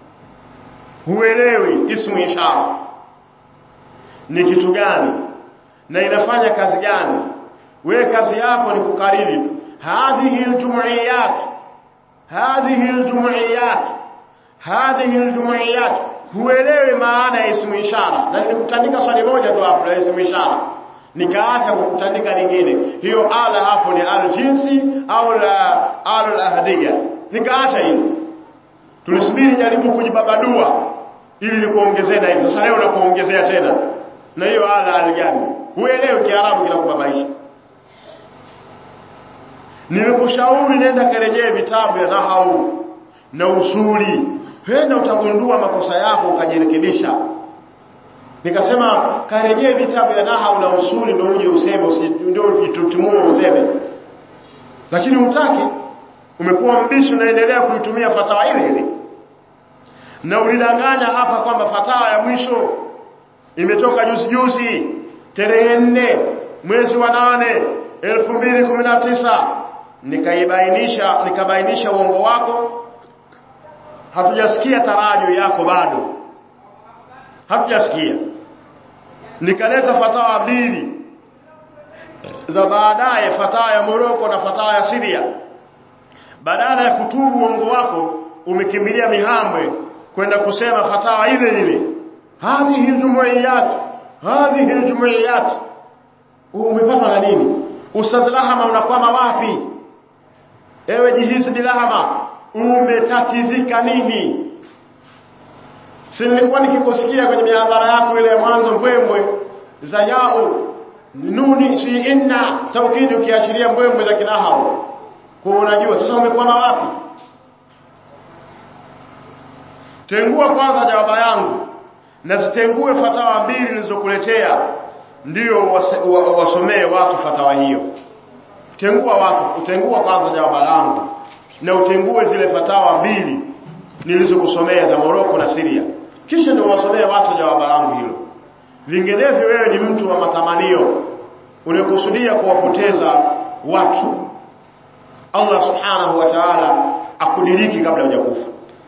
huelewi ismu ishara ni kitu gani na inafanya kazi gani we kazi yako ni kukariri tu hadhihi aljum'iyat hadhihi aljum'iyat hadhihi aljum'iyat huelewi maana ya ismu ishara na nilikutandika swali moja tu hapo la ismu ishara nikaacha kukutandika lingine hiyo ala hapo ni al jinsi au la al ahdiya nikaacha hilo tulisubiri jaribu kujibabadua ili nikuongezee na hivyo sasa leo nakuongezea tena na hiyo ala aligani huelewi kiarabu kinakubabaisha nimekushauri nenda karejee vitabu ya nahau na usuli henda utagundua makosa yako ukajirekebisha nikasema karejee vitabu ya nahau na usuli ndio uje useme ndio ujitutumue useme lakini utaki umekuwa mbishi unaendelea kuitumia fatawa ile ile na ulidanganya hapa kwamba fatawa ya mwisho imetoka juzi juzi tarehe nne mwezi wa nane elfu mbili kumi na tisa nikaibainisha nikabainisha uongo wako hatujasikia tarajo yako bado hatujasikia nikaleta fatawa mbili za baadaye fatawa ya Moroko na fatawa ya Syria badala ya kutubu uongo wako umekimbilia mihambwe kwenda kusema fatawa ile ile hadhihi aljumuiyat hadhihi aljumuiyat umepatwa na nini ustadh lahama unakwama wapi ewe jihisi bilahama umetatizika nini si nilikuwa nikikusikia kwenye mihadhara yako ile ya mwanzo mbwembwe za yao nuni si inna taukidi ukiashiria mbwembwe za kinahau kwa unajua sasa umekwama wapi tengua kwanza jawaba yangu na zitengue fatawa mbili nilizokuletea ndio wasomee watu fatawa hiyo tengua watu utengua kwanza jawaba langu na utengue zile fatawa mbili nilizokusomea za Moroko na Syria kisha ndio wasomee watu jawaba langu hilo vinginevyo wewe ni mtu wa matamanio unakusudia kuwapoteza watu Allah subhanahu wa ta'ala akudiriki kabla hujakufa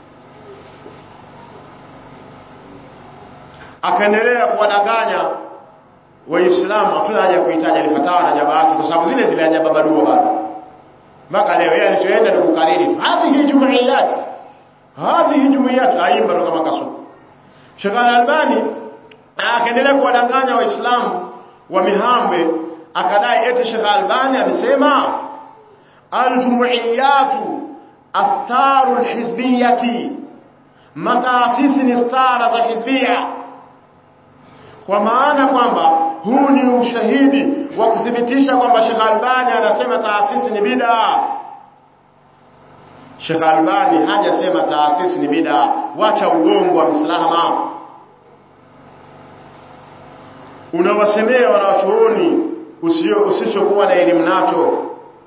akaendelea kuwadanganya waislamu hatuna haja kuhitaji alifatawa na jaba yake kwa sababu zile zile haja babadua bado mpaka leo yeye alichoenda ni kukariri tu hadhihi jumuiyat hadhihi jumuiyat aimba ndo kama kasuku Sheikh Al-Albani akaendelea kuwadanganya waislamu wa Mihambe akadai eti Sheikh Albani amesema aljumuiyatu aftaru alhizbiyati mataasisi ni stara za hizbia kwa maana kwamba huu ni ushahidi wa kuthibitisha kwamba Sheikh Albani anasema taasisi ni bid'a Sheikh Albani hajasema taasisi ni bid'a wacha uongo wa mslama unawasemea wanawachuoni usichokuwa na elimu nacho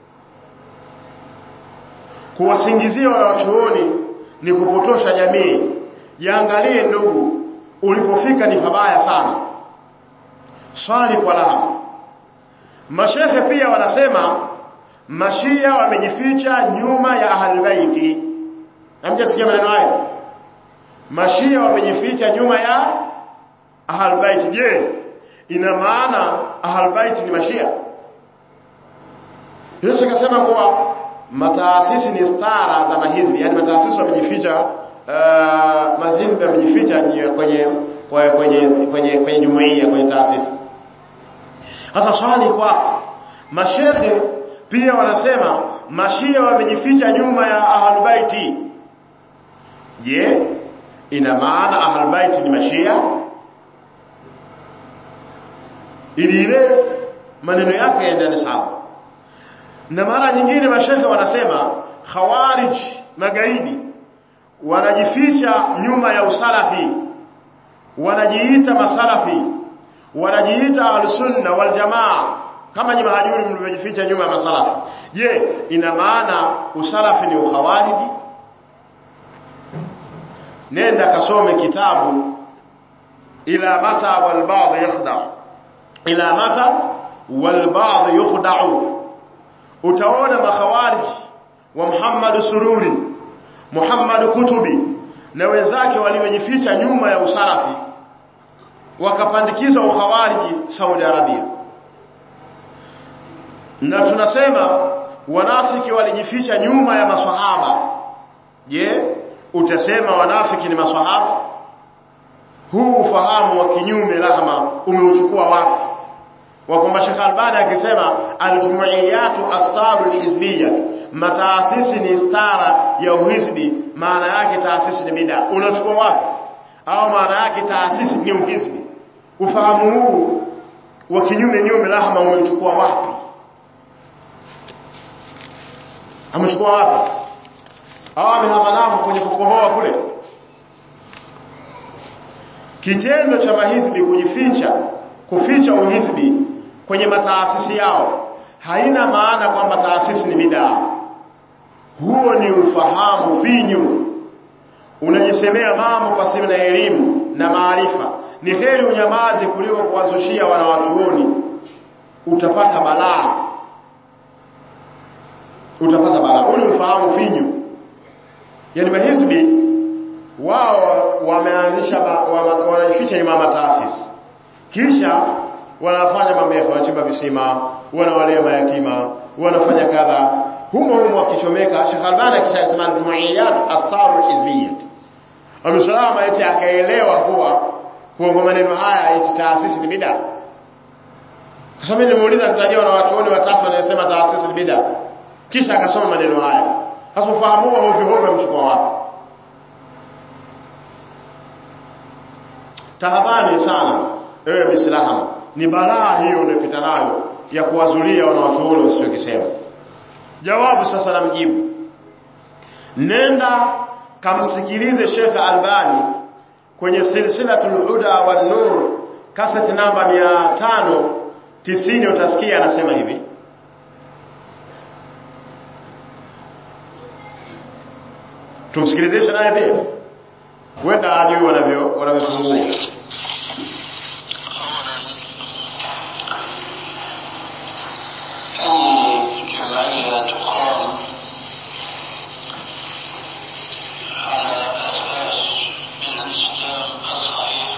kuwasingizia wanawachuoni ni kupotosha jamii jiangalie ndugu ulipofika ni pabaya sana swali kwa laha mashehe pia wanasema mashia wamejificha nyuma ya ahlulbaiti hamjasikia maneno hayo mashia wamejificha nyuma ya ahlulbaiti je ina maana ahlulbaiti ni mashia Yesu akasema kuwa mataasisi ni stara za mahizbi yani mataasisi wamejificha uh, mahizbi wamejificha kwenye kwenye kwenye kwenye jumuiya kwenye taasisi sasa swali kwa mashekhe pia wanasema mashia wamejificha nyuma ya ahlulbaiti je ina maana ahlulbaiti ni mashia ili ile maneno yake yaendane sawa na mara nyingine mashekhe wanasema khawarij magaidi wanajificha nyuma ya usalafi wanajiita masalafi wanajiita ahlusunna waljamaa kama nyinyi mahajuri mlivyojificha nyuma ya masalafi je ina maana usalafi ni ukhawariji nenda kasome kitabu ila mata wal ba'd yakhda'u ila mata wal ba'd yakhda'u utaona makhawarij wa Muhammad Sururi Muhammad Kutubi na wenzake waliojificha nyuma ya usalafi wakapandikiza ukhawariji Saudi Arabia na tunasema wanafiki walijificha nyuma ya maswahaba je utasema wanafiki ni maswahaba huu ufahamu wa kinyume lahma umeuchukua wapi wa kwamba Sheikh Albani akisema aljumuiyatu astaru alhizbiyya mataasisi ni stara ya uhizbi maana yake taasisi ni bid'a unachukua wapi au maana yake taasisi ni uhizbi ufahamu huu wa kinyume nyume lahma umechukua wapi amechukua wapi au amehama nao kwenye kukohoa kule kitendo cha mahizbi kujificha kuficha uhizbi kwenye mataasisi yao haina maana kwamba taasisi ni bid'a huo ni ufahamu finyu unajisemea mambo pasipo na elimu na maarifa ni heri unyamaze kuliko kuwazushia wanawachuoni utapata balaa utapata balaa huu ni ufahamu finyu yani mahizbi wao wameanzisha wanajificha nyuma ya mataasisi kisha wanafanya mambo yao wanachimba visima wanawalea mayatima wanafanya kadha humo humo akichomeka Sheikh Albani akishasema jumuiyat astaru hizbiyat amesalama eti akaelewa kuwa kwa maneno haya eti taasisi ni bid'a kwa sababu nimemuuliza nitajia na watuoni watatu wanasema taasisi ni bid'a kisha akasoma maneno haya sasa ufahamu huo hovyo hovyo mchukua wapi tahadhari sana ewe mislahama ni balaa hiyo unayopita nayo ya kuwazulia wanawachuoni wasichokisema jawabu sasa namjibu nenda kamsikilize Sheikh Albani kwenye silsilatul huda wan nur kaseti namba 590 utasikia anasema hivi tumsikilizeshe naye pia huenda ajui wanavyo wanavyofungua أي جمعية تقام على أساس من الإسلام الصحيح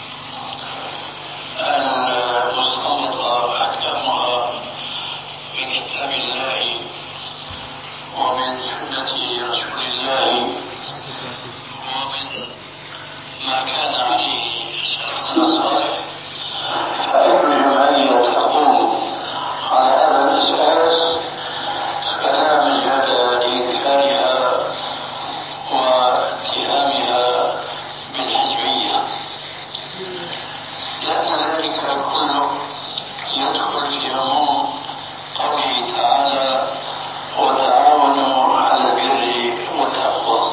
المستنبطة أحكامها من كتاب الله ومن سنة رسول الله ومن ما كان عليه سلفنا الصالح فأي جمعية تقوم على هذا الأساس فلا مجال لإنكارها واتهامها بالحزبية لأن ذلك كله يدخل في عموم قوله تعالى وتعاونوا على البر والتقوى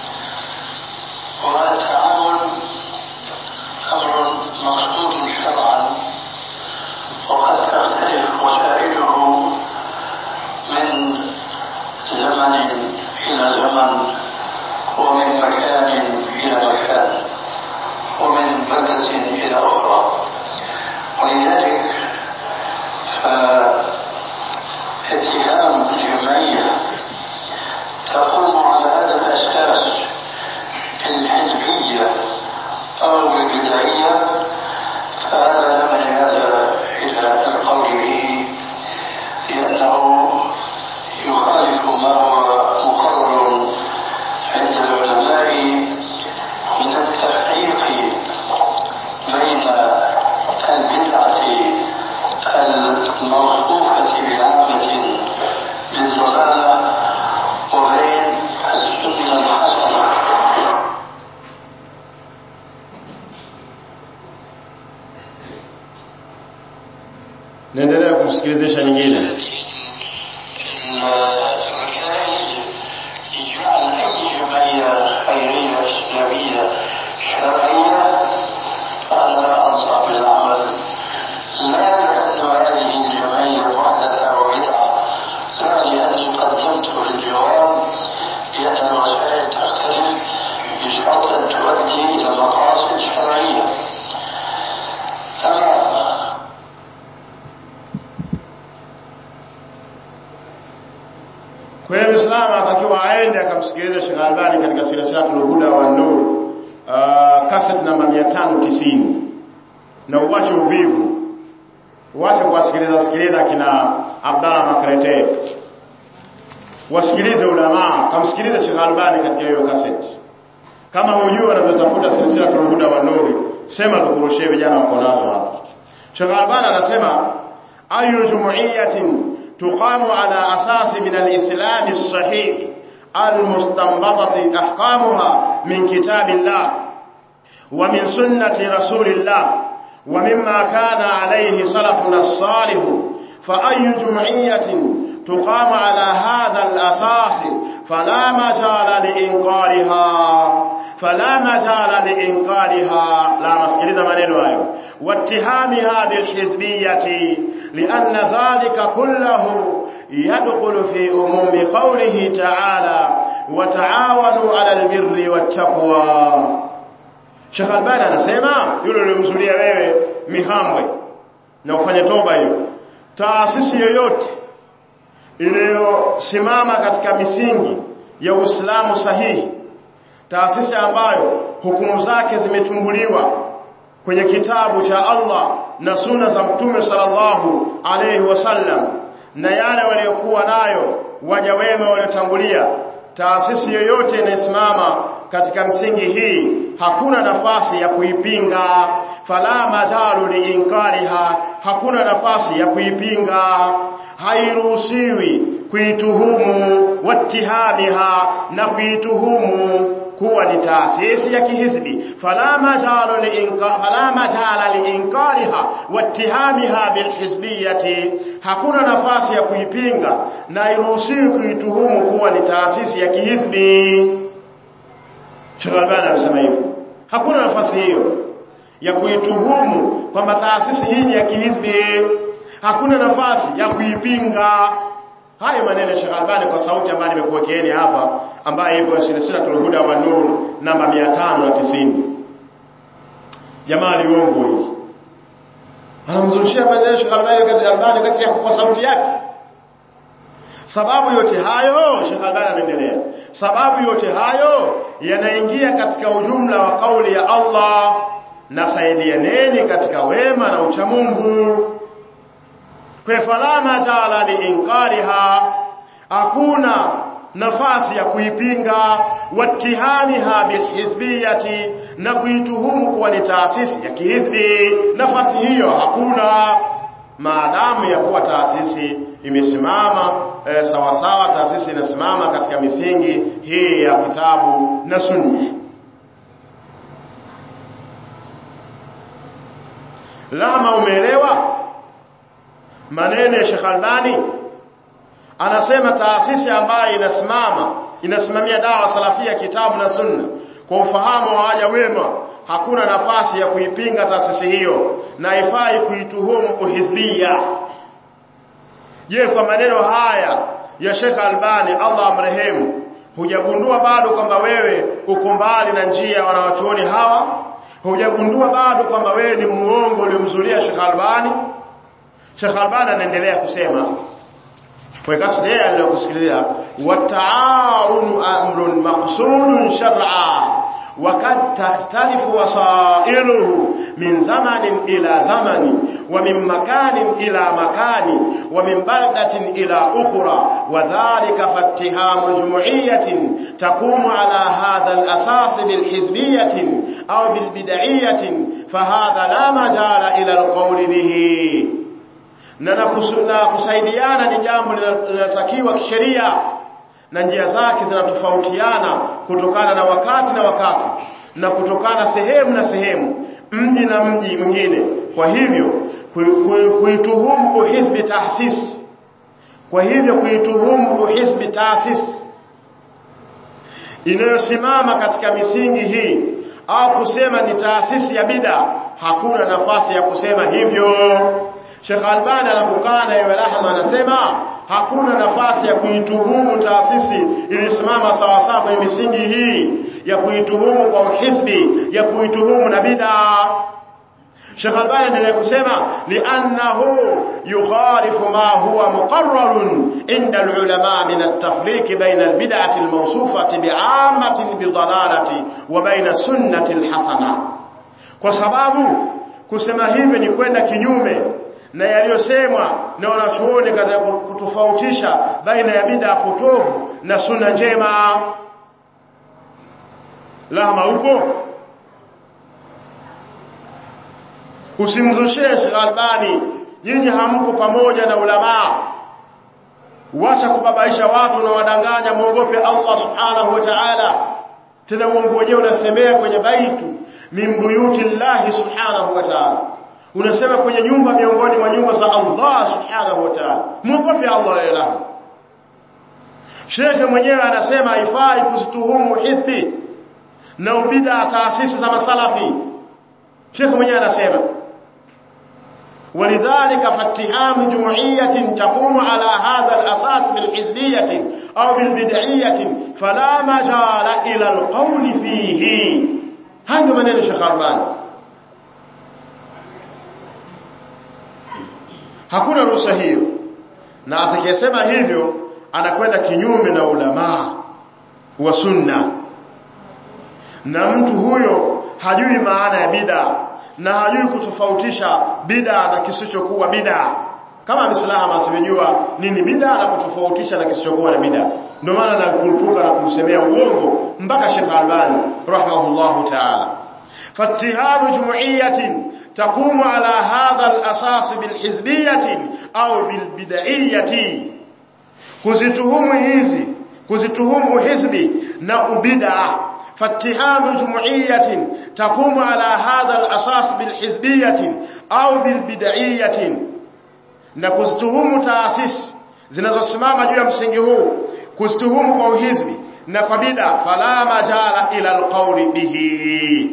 والتعاون أمر مقصود شرعا وقد تختلف وسائله من زمن إلى زمن ومن مكان إلى مكان ومن بلدة إلى أخرى ولذلك فاتهام الجمعية تقوم على هذا الأساس الحزبية أو البدعية فهذا لا مجال إلى القول به لأنه يخالف ما هو مقرر عند العلماء من التفريق بين البدعة الموصوفة بعامة بالضلالة وبين السنة الحسنة naendelea kumsikilizisha nyingine الركائز جعل أي جمعية خيرية إسلامية شرعية فأنا أنصح بالعمل لا لأن هذه الجمعية محدثة وبدعة لا لأني قدمت للجواب لأن الوسائل تختلف بشرط أن تؤدي إلى مقاصد شرعية أما Kwa hiyo Muislamu anatakiwa aende akamsikilize Sheikh Albani katika silsilatul huda wa nur uh, cassette namba 590 na uwache uvivu uwache kuwasikiliza sikiliza kina Abdalla Makrete wasikilize ulama kamsikilize Sheikh Albani katika hiyo cassette kama hujui wanavyotafuta silsilatul huda wa nur sema tukurushie vijana wako nazo hapa Sheikh Albani anasema ayu jumuiyatin تقام على أساس من الإسلام الصحيح المستنبطة أحكامها من كتاب الله ومن سنة رسول الله ومما كان عليه سلفنا الصالح فأي جمعية تقام على هذا الأساس فلا مجال لإنكارها فلا مجال لإنكارها لا مسكرين منين وايو واتهامها بالحزبية لأن ذلك كله يدخل في أموم قوله تعالى وتعاونوا على البر والتقوى Sheikh Albani anasema yule uliyomzulia wewe mihambwe na ufanye toba hiyo taasisi yoyote iliyosimama katika misingi ya Uislamu sahihi taasisi ambayo hukumu zake zimetumbuliwa kwenye kitabu cha Allah na sunna za Mtume sallallahu alayhi wasallam na yale waliokuwa nayo waja wema waliotangulia taasisi yoyote inayosimama katika msingi hii hakuna nafasi ya kuipinga fala majalu liinkariha hakuna nafasi ya kuipinga hairuhusiwi kuituhumu watihamiha na kuituhumu kuwa ni taasisi ya kihizbi fala majala liinka fala majala liinkariha wattihamiha bilhizbiyati hakuna nafasi ya kuipinga na iruhusiwi kuituhumu kuwa ni taasisi ya kihizbi Sheikh Albani anasema hivyo hakuna nafasi hiyo ya kuituhumu kwamba taasisi hii ya kihizbi hakuna nafasi ya kuipinga hayo maneno ya Sheikh Albani kwa sauti ambayo nimekuwekeeni hapa ambayo ipo silsilatul huda wa nur namba 590 jamaa liongo hili anamzushia maneno ya Sheikh Albani kati Albani kati ya kwa sauti yake sababu yote hayo Sheikh Albani anaendelea sababu yote hayo yanaingia katika ujumla wa kauli ya Allah nasaidianeni katika wema na uchamungu kwa fala majala liinkariha hakuna nafasi ya kuipinga watihamiha bilhizbiyati na kuituhumu kuwa ni taasisi ya kihizbi nafasi hiyo hakuna maadamu ya kuwa taasisi imesimama e, sawa sawa taasisi inasimama katika misingi hii ya kitabu na sunna lama umeelewa maneno ya Sheikh Albani anasema taasisi ambayo inasimama inasimamia dawa salafia kitabu na sunna kwa ufahamu wa waja wema hakuna nafasi ya kuipinga taasisi hiyo na ifai kuituhumu uhizbia je kwa maneno haya ya Sheikh Albani Allah amrehemu hujagundua bado kwamba wewe uko mbali na njia ya wanawachuoni hawa hujagundua bado kwamba wewe ni muongo uliomzulia Sheikh Albani Sheikh Albani anaendelea kusema kwa kasri yeye aliyokusikiliza wata'awunu amrun maqsudun shar'a وقد تختلف وسائله من زمن إلى زمن ومن مكان إلى مكان ومن بلدة إلى أخرى وذلك فاتهام جمعية تقوم على هذا الأساس بالحزبية أو بالبدعية فهذا لا مجال إلى القول به na kusaidiana ni jambo linalotakiwa kisheria na njia zake zinatofautiana kutokana na wakati na wakati na kutokana sehemu na sehemu mji na mji mwingine kwa hivyo kuituhumu uhizbi taasisi kwa hivyo kuituhumu uhizbi taasisi inayosimama katika misingi hii au kusema ni taasisi ya bida hakuna nafasi ya kusema hivyo Sheikh Albani anapokana yewe rahma anasema hakuna nafasi ya kuituhumu taasisi iliyosimama sawa sawa kwenye misingi hii ya kuituhumu kwa uhisbi ya kuituhumu na bid'a Sheikh Albani anaendelea kusema li'annahu yukhalifu ma huwa muqarrarun inda al-ulama min at-tafriq bayna al-bid'ati al-mawsufati bi'ammatin bidalalati wa bayna sunnati al-hasana kwa sababu kusema hivi ni kwenda kinyume na yaliyosemwa na wanachuoni katika kutofautisha baina ya bid'a potovu na sunna njema lama upo usimzushie Sheikh Albani nyinyi hamko pamoja na ulama wacha kubabaisha watu na wadanganya muogope Allah subhanahu wa ta'ala tena uongo wenyewe unasemea kwenye baitu min buyuti Allah subhanahu wa ta'ala unasema kwenye nyumba miongoni mwa nyumba za Allah subhanahu wa ta'ala muogope Allah ilaha Sheikh mwenyewe anasema haifai kuzituhumu hisbi na ubida taasisi za masalafi Sheikh mwenyewe anasema ولذلك فاتهام جمعية تقوم على هذا الأساس بالحزبية أو بالبدعية فلا مجال إلى القول فيه هذا من الشيخ أربان hakuna ruhusa hiyo na atakayesema hivyo anakwenda kinyume na ulamaa wa sunna na mtu huyo hajui maana ya bid'a na hajui kutofautisha bid'a na kisichokuwa bid'a kama Muislamu asijua nini bid'a na kutofautisha na kisichokuwa na bid'a ndio maana nakurupuka na kumsemea uongo mpaka Sheikh Albani rahimahullahu ta'ala فاتهام جمعية تقوم على هذا الأساس بالحزبية أو بالبدعية kuzituhumu hizi kuzituhumu hizbi na ubid'a فاتهام جمعية تقوم على هذا الأساس بالحزبية أو بالبدعية na kuzituhumu taasisi zinazosimama juu ya msingi huu kuzituhumu kwa uhizbi na kwa bid'a fala majala ila alqawli bihi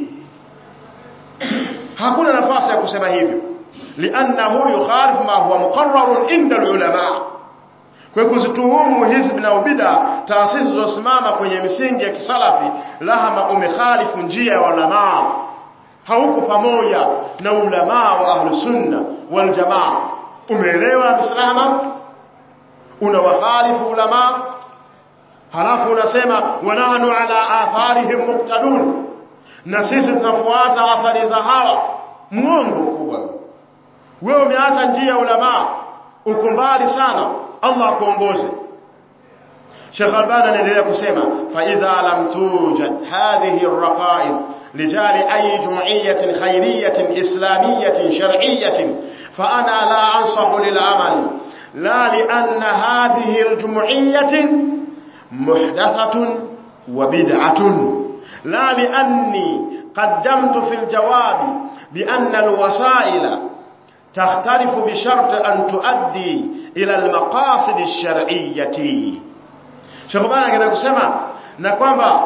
hakuna nafasi ya kusema hivyo liannahu yukhalifu ma huwa muqarrarun inda alulama kwa kuzituhumu hizbi na ubida taasisi zilizosimama kwenye misingi ya kisalafi lahama umekhalifu njia ya ulama hauko pamoja na ulama wa ahlu sunna wal jamaa umeelewa misalama unawakhalifu ulama halafu unasema wanahnu ala atharihim muqtadun na sisi tunafuata athari za hawa muongo kubwa wewe umeacha njia ya ulama uko mbali sana Allah akuongoze Sheikh Albani anaendelea kusema fa idha lam tujad hadhihi arraqaiz lijali ay jum'iyatin khayriyatin islamiyatin shar'iyyatin fa ana la ansahu lil amal la li anna hadhihi aljum'iyatin muhdathatun wa bid'atun la li anni qaddamtu fil jawabi bi anna alwasaila تختلف بشرط أن تؤدي إلى المقاصد الشرعية Sheikh Bana anataka kusema na kwamba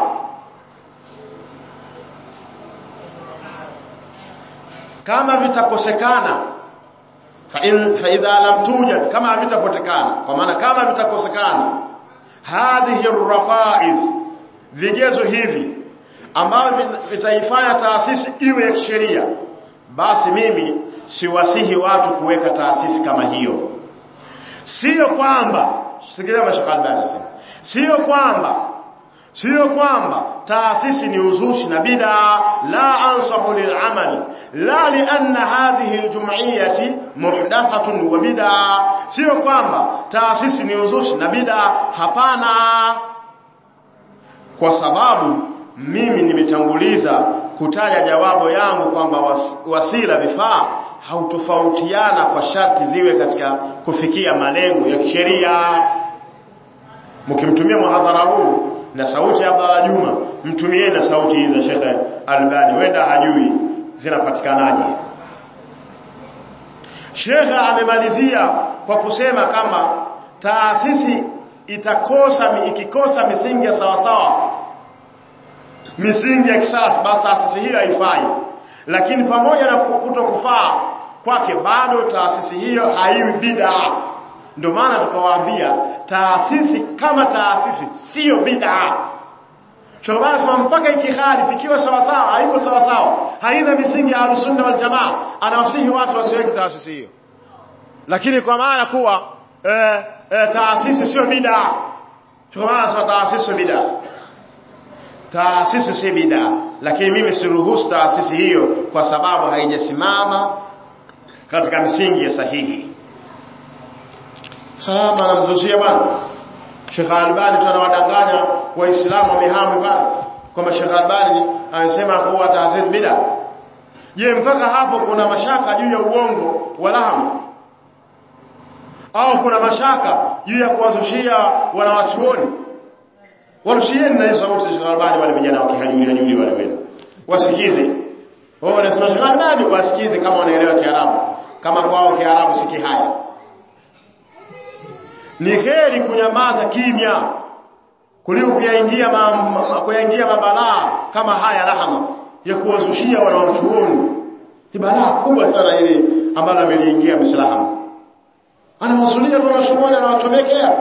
kama vitakosekana fa in fa idha lam tujad kama vitapotekana kwa maana kama vitakosekana hadhihi arraqaiz vigezo hivi ambavyo vitaifanya taasisi iwe ya kisheria basi mimi siwasihi watu kuweka taasisi kama hiyo sio kwamba sikilia mashaka albani sasa sio kwamba sio kwamba taasisi ni uzushi na bid'a la ansahu lil'amal la lianna hadhihi aljum'iyati muhdathatun wa bid'a sio kwamba taasisi ni uzushi na bid'a hapana kwa sababu mimi nimetanguliza kutaja jawabu yangu kwamba wasila vifaa hautofautiana kwa sharti ziwe katika kufikia malengo ya kisheria mkimtumia muhadhara huu na sauti ya Abdalla Juma mtumie na sauti hizi za Sheikh Albani wenda hajui zinapatikanaje Sheikh amemalizia kwa kusema kama taasisi itakosa ikikosa misingi ya sawa sawa misingi ya kisalafu basi taasisi hiyo haifai lakini pamoja na kutokufaa kwake bado taasisi hiyo haiwi bid'a ndio maana tukawaambia taasisi kama taasisi sio bid'a Shobana sema mpaka ikiharifu ikiwa sawa sawa haiko sawa sawa haina misingi ya sunna wal jamaa anawasihi watu wasiweke taasisi hiyo lakini kwa maana kuwa eh, eh, taasisi sio bid'a Shobana sema taasisi sio bid'a taasisi si bid'a lakini mimi siruhusu taasisi hiyo kwa sababu haijasimama katika misingi ya sahihi salama anamzushia bwana Sheikh Albani tunawadanganya waislamu wamehami bwana kwamba Sheikh Albani anasema kuwa taasisi bid'a je mpaka hapo kuna mashaka juu ya uongo wa lahamu au kuna mashaka juu ya kuwazushia wanawachuoni warushieni na hizo sauti za Sheikh Albani wale vijana wakihajuli hajuli wale wenu wasikize wao wanasema Sheikh Albani wasikize kama wanaelewa Kiarabu kama kwao Kiarabu si kihaya ni heri kunyamaza kimya kuliko kuyaingia ma, ma, kuyaingia mabalaa kama haya lahama ya kuwazushia wanawachuoni ni balaa kubwa sana ile ambalo ameliingia Muislamu anawazulia wanawachuoni anawachomekea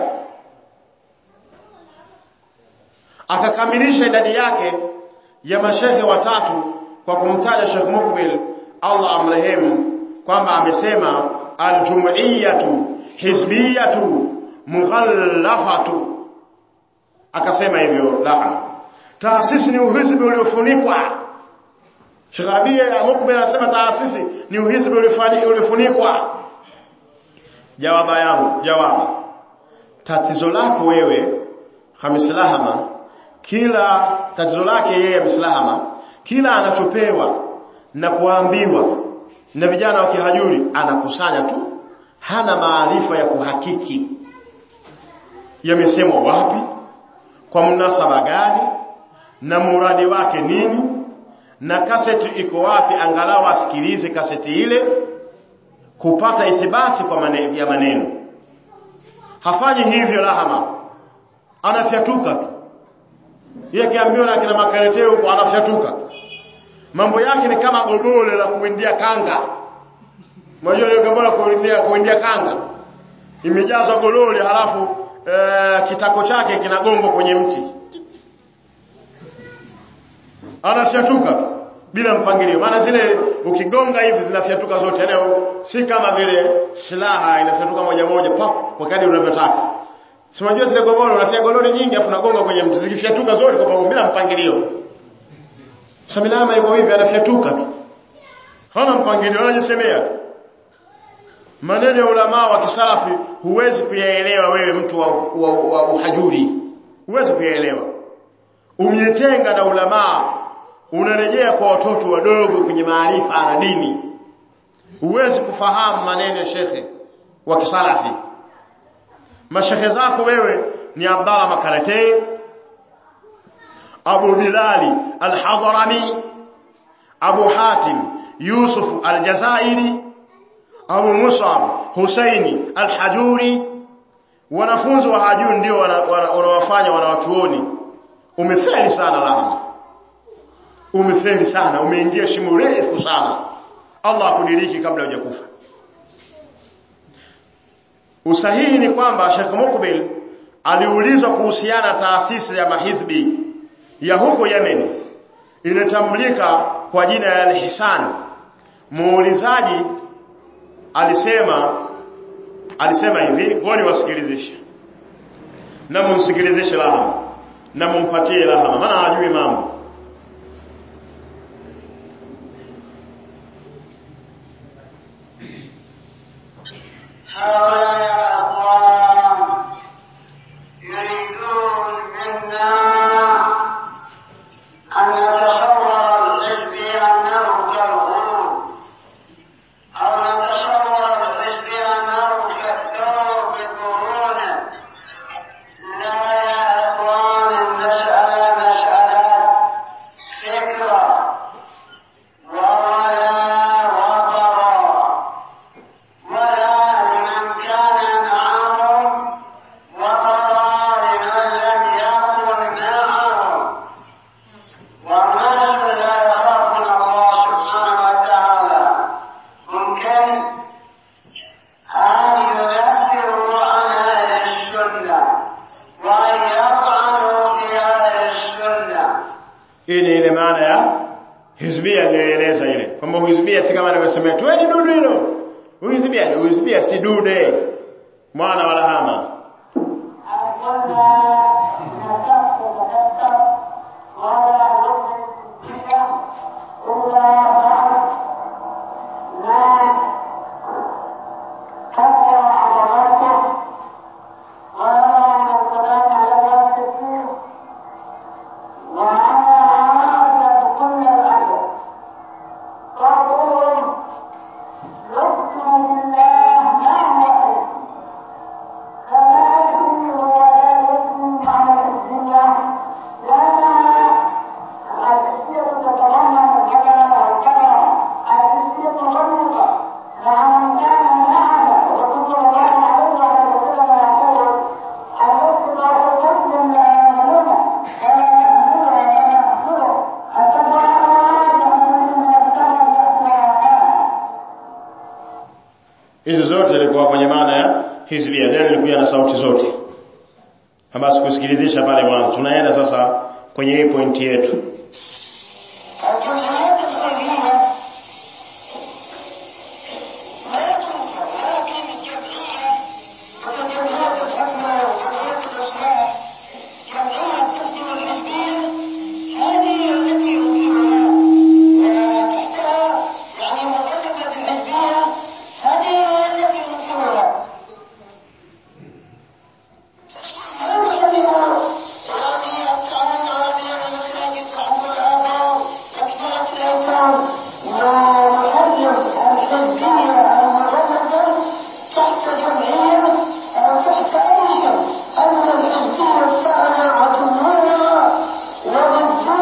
akakamilisha idadi yake ya mashehe watatu kwa kumtaja Sheikh Mukbil Allah amrehemu kwamba amesema aljum'iyatu hizbiyatu mughallafatu akasema hivyo la taasisi ni uhizbi uliofunikwa Sheikh Rabia Mukbil anasema taasisi ni uhizbi uliofunikwa jawaba yangu jawabu tatizo lako wewe Hamis Lahama kila tatizo lake yeye Mislahama kila anachopewa na kuambiwa na vijana wa kihajuri anakusanya tu hana maarifa ya kuhakiki yamesemwa wapi kwa mnasaba gani na muradi wake nini na kaseti iko wapi angalau asikilize kaseti ile kupata ithibati kwa maneno ya maneno hafanyi hivyo lahama anafyatuka tu yeye akiambiwa na kina makareteo huko anafyatuka mambo yake ni kama godole la kuindia kanga unajua ile godole la kuindia kuindia kanga imejazwa gololi halafu e, kitako chake kinagongwa kwenye mti anafyatuka tu bila mpangilio maana zile ukigonga hivi zinafyatuka zote yani si kama vile silaha inafyatuka moja moja pa kwa kadri unavyotaka si unajua zile goboro unatia gololi nyingi afu nagonga kwenye mti zikifyatuka zote kwa pamoja bila mpangilio samilama yuko hivi anafyatuka tu hana mpangilio anajisemea tu maneno ya ulama wa kisalafi huwezi kuyaelewa wewe mtu wa, wa, wa uhajuri huwezi kuyaelewa umietenga na ulamaa unarejea kwa watoto wadogo kwenye maarifa na dini huwezi kufahamu maneno ya shekhe wa kisalafi mashekhe zako wewe ni Abdallah Makaratei Abu Bilali Al-Hadrami Abu Hatim Yusuf Al-Jazairi Abu Musab Husaini Al-Hajuri wanafunzi wa hajuri ndio wanawafanya wanawachuoni umefeli sana lahama umefeli sana umeingia shimo refu sana Allah akudiriki kabla hujakufa usahihi ni kwamba Sheikh Mukbil aliulizwa kuhusiana taasisi ya mahizbi ya huko Yemen inatambulika kwa jina la Al-Hisan muulizaji alisema alisema hivi ngoni wasikilizishe na mumsikilizishe lahama na mumpatie lahama maana hajui mambo هؤلاء يا أخوان يريدون منا أن نتصور الحزب أنه كالغول أو نتصور الحزب أنه كالثور بقرونه لا يا أخوان المسألة مسألة فكرة وولاء وبراء ولا لمن كان معهم وقضى لمن لم يكن معهم والناس لا يخافون الله سبحانه وتعالى ممكن أن ينفروا عن أهل السنة وأن يطعنوا في أهل السنة hii ni ile maana ya hizbia nilieleza ile kwamba hizbia si kama anavyosema tweni dudu hilo hizbia hizbia si dude mwana wala hama hizi zote zilikuwa kwenye maana ya hizbia ndio ilikuwa na sauti zote kama sikusikilizisha pale mwanzo tunaenda sasa kwenye hii pointi yetu الجمهوريات الخارجية لا تنكر لكن الجمعية وكالجمعيات الحكمة وجمعيات الإصلاح جمعية تخدم الحزبية هذه التي ينكرها وتحتها يعني مرتبة الحزبية هذه هي التي ينكرها وضدها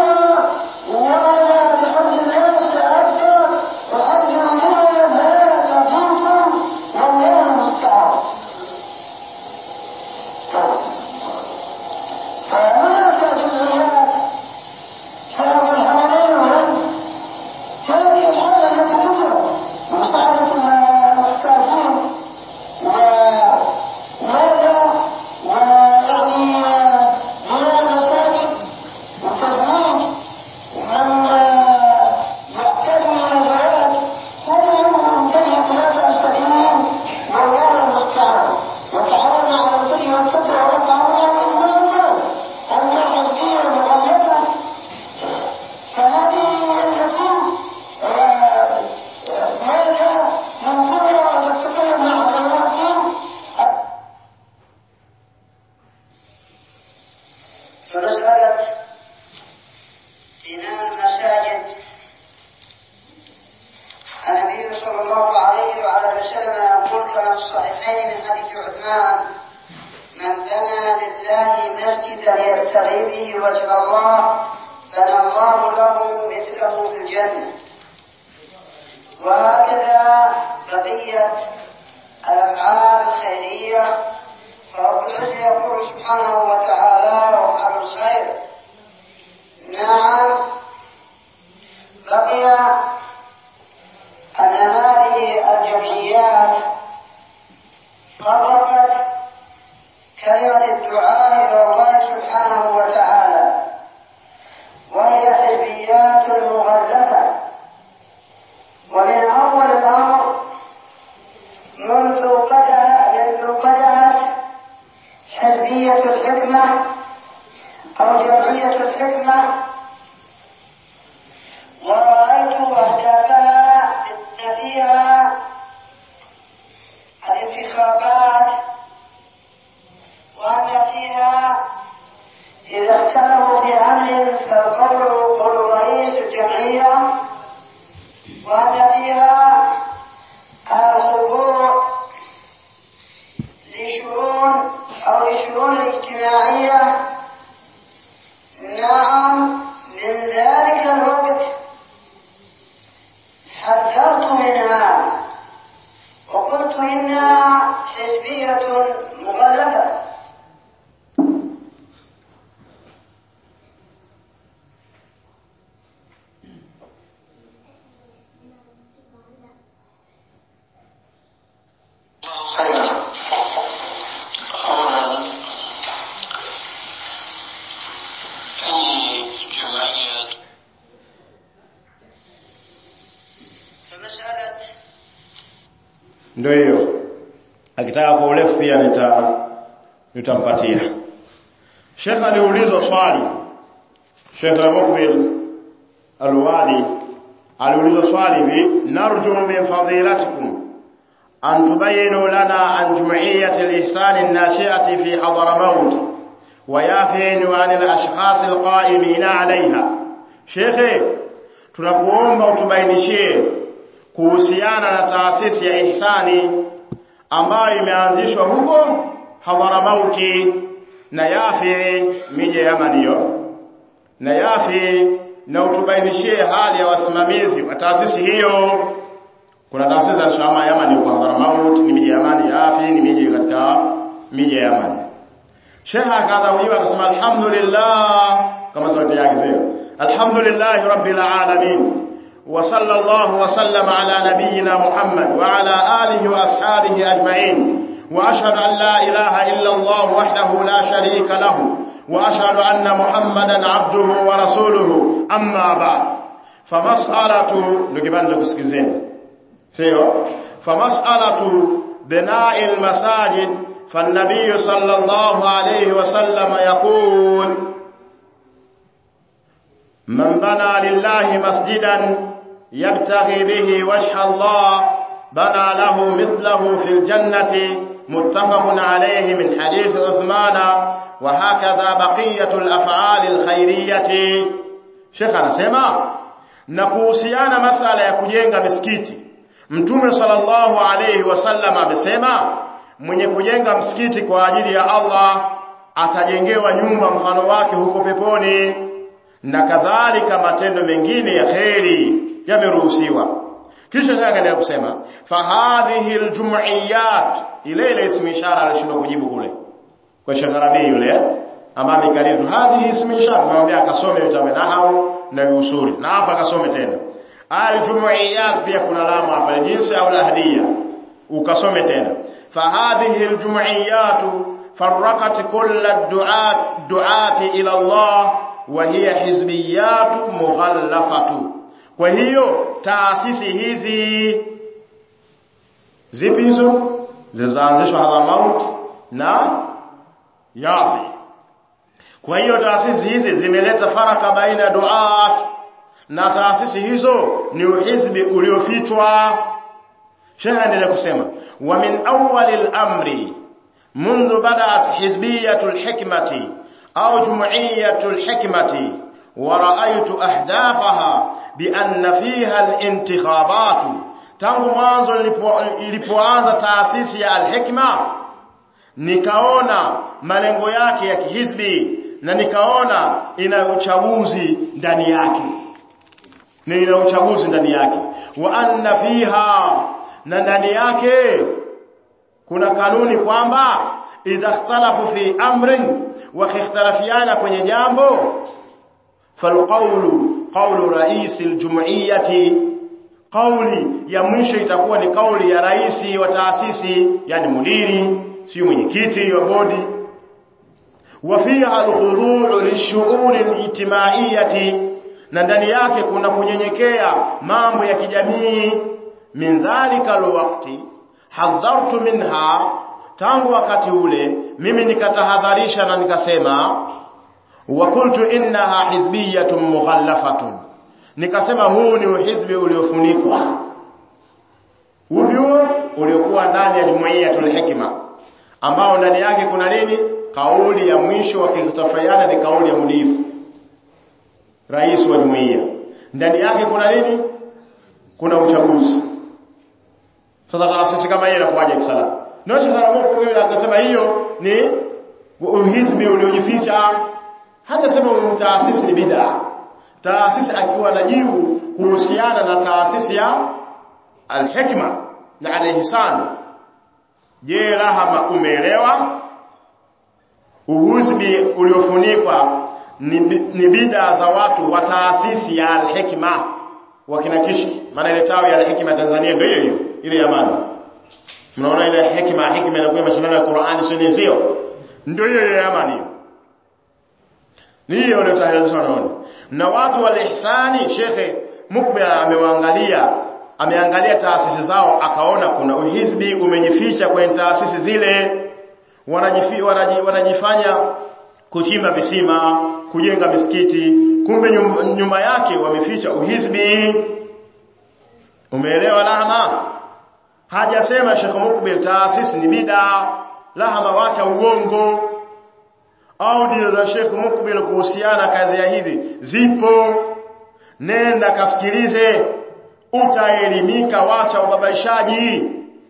النبي صلى الله عليه وعلى آله وسلم يقول كما في الصحيحين من حديث عثمان من بنى لله مسجدا يبتغي به وجه الله بنى الله له مثله في الجنة وهكذا بقية الأفعال الخيرية فرب العزة يقول سبحانه وتعالى وافعلوا الخير نعم بقي أن هذه الجمعيات فرقت كلمة الدعاء إلى الله سبحانه وتعالى وهي حزبيات مغلفة ومن أول الأمر منذ بدأ منذ بدأت حزبية الحكمة أو جمعية الحكمة ورأيت أهدافها أن فيها الانتخابات وأن فيها إذا اختلفوا في أمر فالقول قول رئيس الجمعية وأن فيها الخضوع لشؤون أو لشؤون الاجتماعية نعم من ذلك الوقت حذرت منها وقلت إنها حزبية مغلفة خير أولا أي جمعيات فمسألة ndio hiyo akitaka kwa urefu pia nita nitampatia Sheikh aliulizwa swali Sheikh Mukbil Alwali aliulizwa swali hivi narju min fadilatikum أن تبينوا لنا عن جمعية الإحسان الناشئة في حضرموت ويافين عن الأشخاص القائمين عليها شيخي tunakuomba utubainishie kuhusiana na taasisi ya ihsani ambayo imeanzishwa huko Hadharamauti na Yafi miji ya Yaman hiyo na Yafi na utubainishie hali ya wasimamizi wa taasisi hiyo kuna taasisi za Shama Yaman kwa Hadhramaut ni miji ya Yaman Yafi ni miji katika miji ya Yaman Sheikh akaanza kujibu akasema alhamdulillah kama sauti yake sio alhamdulillah rabbil alamin wa sallallahu wa sallama ala nabiyyina Muhammad wa ala alihi wa ashabihi ajma'in wa ashhadu an la ilaha illa Allah wahdahu la sharika lahu wa ashhadu anna Muhammadan abduhu wa rasuluhu amma ba'd famas'alatu ndio kibanda kusikizeni sio famas'alatu bina'il masajid فالنبي صلى الله عليه وسلم يقول من بنى لله مسجدا يبتغي به وجه الله بنى له مثله في الجنة متفق عليه من حديث عثمان وهكذا بقية الأفعال الخيرية شيخ anasema na kuhusiana masala ya kujenga misikiti Mtume sallallahu alayhi wasallam amesema mwenye kujenga msikiti kwa ajili ya Allah atajengewa nyumba mfano wake huko peponi na kadhalika matendo mengine ya kheri yameruhusiwa kisha akaendelea kusema fahadhihi aljum'iyat ile ile ismi ishara alishindwa kujibu kule kwa shagarabi yule ambaye amekariri hadhihi ismi ishara tunamwambia akasome vitabu nahau na usuli na hapa akasome tena aljum'iyat pia kuna lamu hapa jinsi au lahdia ukasome tena فهذه الجمعيات فرقت كل الدعاة دعاة إلى الله وهي حزبيات مغلفة وهي تاسيس hizi zipi hizo zilizoanzishwa Hadhramaut na Yafi kwa hiyo taasisi hizi zimeleta faraka baina ya duat na taasisi hizo ni uhizbi uliofichwa Sheikh anaendelea kusema wa min awwal al-amri منذ بدأت حزبية الحكمة أو جمعية الحكمة ورأيت أهدافها بأن فيها الانتخابات tangu mwanzo ilipo, ilipoanza taasisi ya Al-Hikma nikaona malengo yake ya kihizbi na nikaona ina uchaguzi ndani yake na ina uchaguzi ndani yake wa anna fiha na ndani yake kuna kanuni kwamba idha ikhtalafu fi amrin wakikhtalafiana kwenye jambo falqawlu qawlu rais aljum'iyyati qawli ya mwisho itakuwa ni kauli ya rais wa taasisi yani mudiri sio mwenyekiti wa bodi وفيها الخضوع للشؤون الاجتماعيه na ndani yake kuna kunyenyekea mambo ya kijamii min dhalika alwaqti hadhartu minha tangu wakati ule mimi nikatahadharisha na nikasema wa qultu innaha hizbiyatun mughallafatun nikasema huu ni uhizbi uliofunikwa huo uliokuwa ndani ya jumuiyatul hikma ambao ndani yake kuna nini kauli ya mwisho wakitofautiana ni kauli ya mudifu rais wa jumuiya ndani yake kuna nini kuna uchaguzi sasa taasisi kama hiyo inakuwaje kisala ndio Saramogo yule akasema hiyo ni uhizbi uliojificha hata sema taasisi ni bid'a taasisi akiwa najibu kuhusiana na taasisi ya al-hikma na al-ihsan je rahama umeelewa uhuzbi uliofunikwa ni, ni bid'a za watu wa taasisi ya al-hikma wakina kishki maana ile tawi ya al-hikma Tanzania ndio hiyo hiyo ile ya maana mnaona ile hikma hikma inakuwa mashindano ya Qur'ani sio sio ndio hiyo ya amani ni hiyo ndio tahadhari wanaona na watu wa ihsani shekhe mukbil amewaangalia ameangalia taasisi zao akaona kuna uhizbi umejificha kwenye taasisi zile wanajifi, wanaji, wanajifanya kuchimba visima kujenga misikiti kumbe nyuma yake wameficha uhizbi umeelewa lahama hajasema Sheikh Mukbil taasisi ni bid'a lahama wacha uongo audio za Sheikh Mukbil kuhusiana kazi ya hizi zipo nenda kasikilize utaelimika wacha ubabaishaji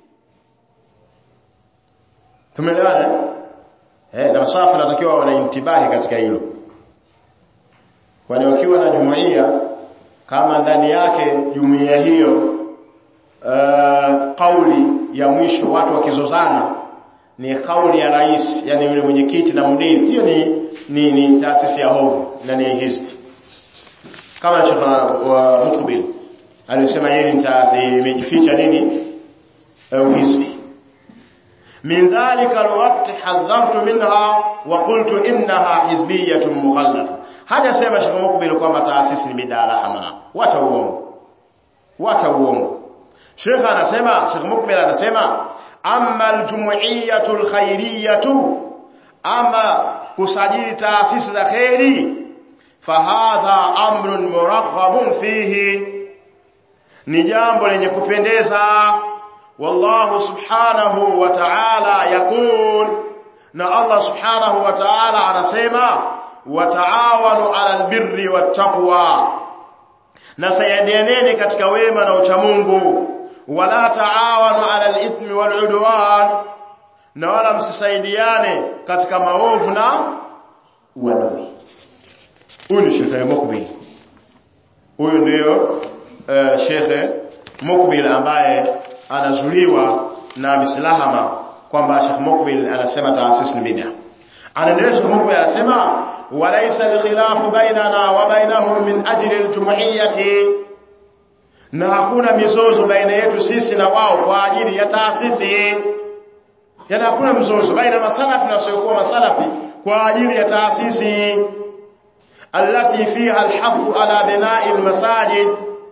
tumeelewana eh na masafa natakiwa wanaintibahi katika hilo kwani wakiwa na jumuiya kama ndani yake jumuiya hiyo uh, kauli ya mwisho watu wakizozana ni kauli ya rais yani yule mwenyekiti na mdiri hiyo ni ni, ni taasisi ya hovu na ni hizbi kama Sheikh wa Mukbil alisema yeye imejificha nini uhizbi min dhalika alwaqt hadhartu minha wa qultu innaha hizbiyatun mughallafa haja sema Sheikh Mukbil kwamba taasisi ni bid'a lahama wacha uongo wacha uongo Sheikh anasema Sheikh Mukbil anasema amma aljumuiyatu alkhairiyatu ama kusajili taasisi za khairi fahadha amrun muraghabun fihi ni jambo lenye kupendeza wallahu subhanahu wa ta'ala yakul na Allah subhanahu wa ta'ala anasema wataawanu 'alal birri wattaqwa na sayadianeni katika wema na uchamungu wala taawanu 'alal ithmi wal 'udwan na wala msisaidiane katika maovu na uadui huyu ni shekhe Mukbil huyu ndio uh, shekhe Mukbil ambaye anazuliwa na mislahama kwamba Sheikh Mukbil anasema taasisi ni bid'a anaendelea Sheikh Mukbil anasema walaysa al-khilafu bainana wa bainahum min ajli al-jumu'iyyati na hakuna mizozo baina yetu sisi na wao kwa ajili ya taasisi yana hakuna mzozo baina masalafi na wasiokuwa masalafi kwa ajili ya taasisi التي فيها الحث على بناء المساجد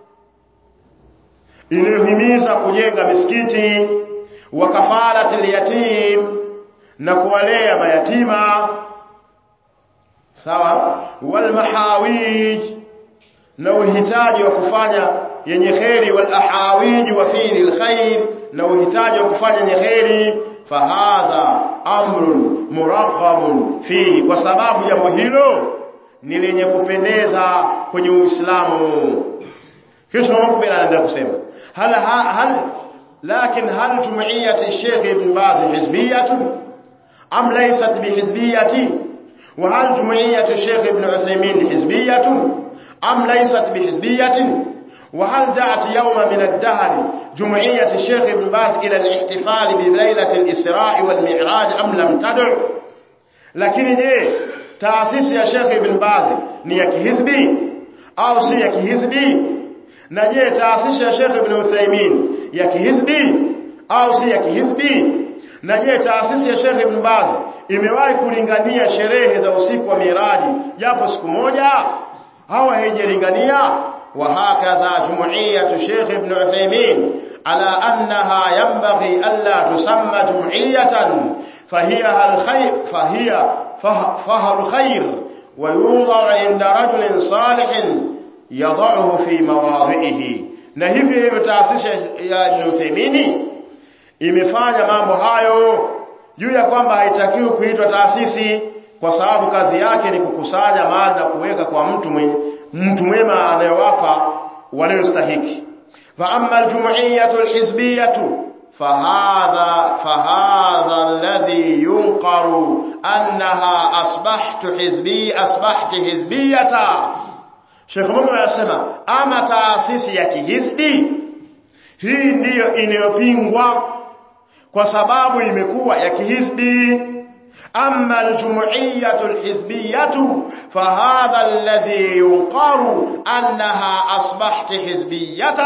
iliyohimiza kujenga misikiti wa kafalatil yatim na kuwalea mayatima sawa wal mahawij na uhitaji wa kufanya yenye kheri wal ahawij wa fi'l alkhair na uhitaji wa kufanya yenye kheri fahadha amrun muraghabun fi kwa sababu jambo hilo ni lenye kupendeza kwenye Uislamu kisha Mukbil anaendelea kusema هل هل لكن هل جمعية الشيخ ابن باز حزبية أم ليست بحزبية وهل جمعية الشيخ ابن عثيمين حزبية أم ليست بحزبية وهل دعت يوم من الدهر جمعية الشيخ ابن باز إلى الاحتفال بليلة الإسراء والمعراج أم لم تدع lakini je taasisi ya Sheikh Ibn Baz ni ya kihizbi au si ya kihizbi na je taasisi ya Sheikh Ibn Uthaymeen ya kihizbi au si ya kihizbi na je taasisi ya Sheikh Ibn Baz imewahi kulingania sherehe za usiku wa miraji japo siku moja au haijalingania وهكذا جمعية شيخ ابن عثيمين على أنها ينبغي ألا تسمى جمعية فهي الخير فهي فهر الخير ويوضع عند رجل صالح يضعه في مواضعه na hivi hivyo taasisi ya Ibn Uthaymeen imefanya mambo hayo juu ya kwamba haitakiwi kuitwa taasisi kwa sababu kazi yake ni kukusanya mali na kuweka kwa mtu mwenye mtu mwema anayewapa waliostahiki fa amma aljum'iyatu alhizbiyatu فهذا فهذا الذي ينقر أنها أصبحت حزبي أصبحت حزبية Sheikh Mungu anasema ama taasisi ya kihisbi hii ndiyo inayopingwa kwa sababu imekuwa ya kihisbi أما الجمعية الحزبية فهذا الذي ينقر أنها أصبحت حزبية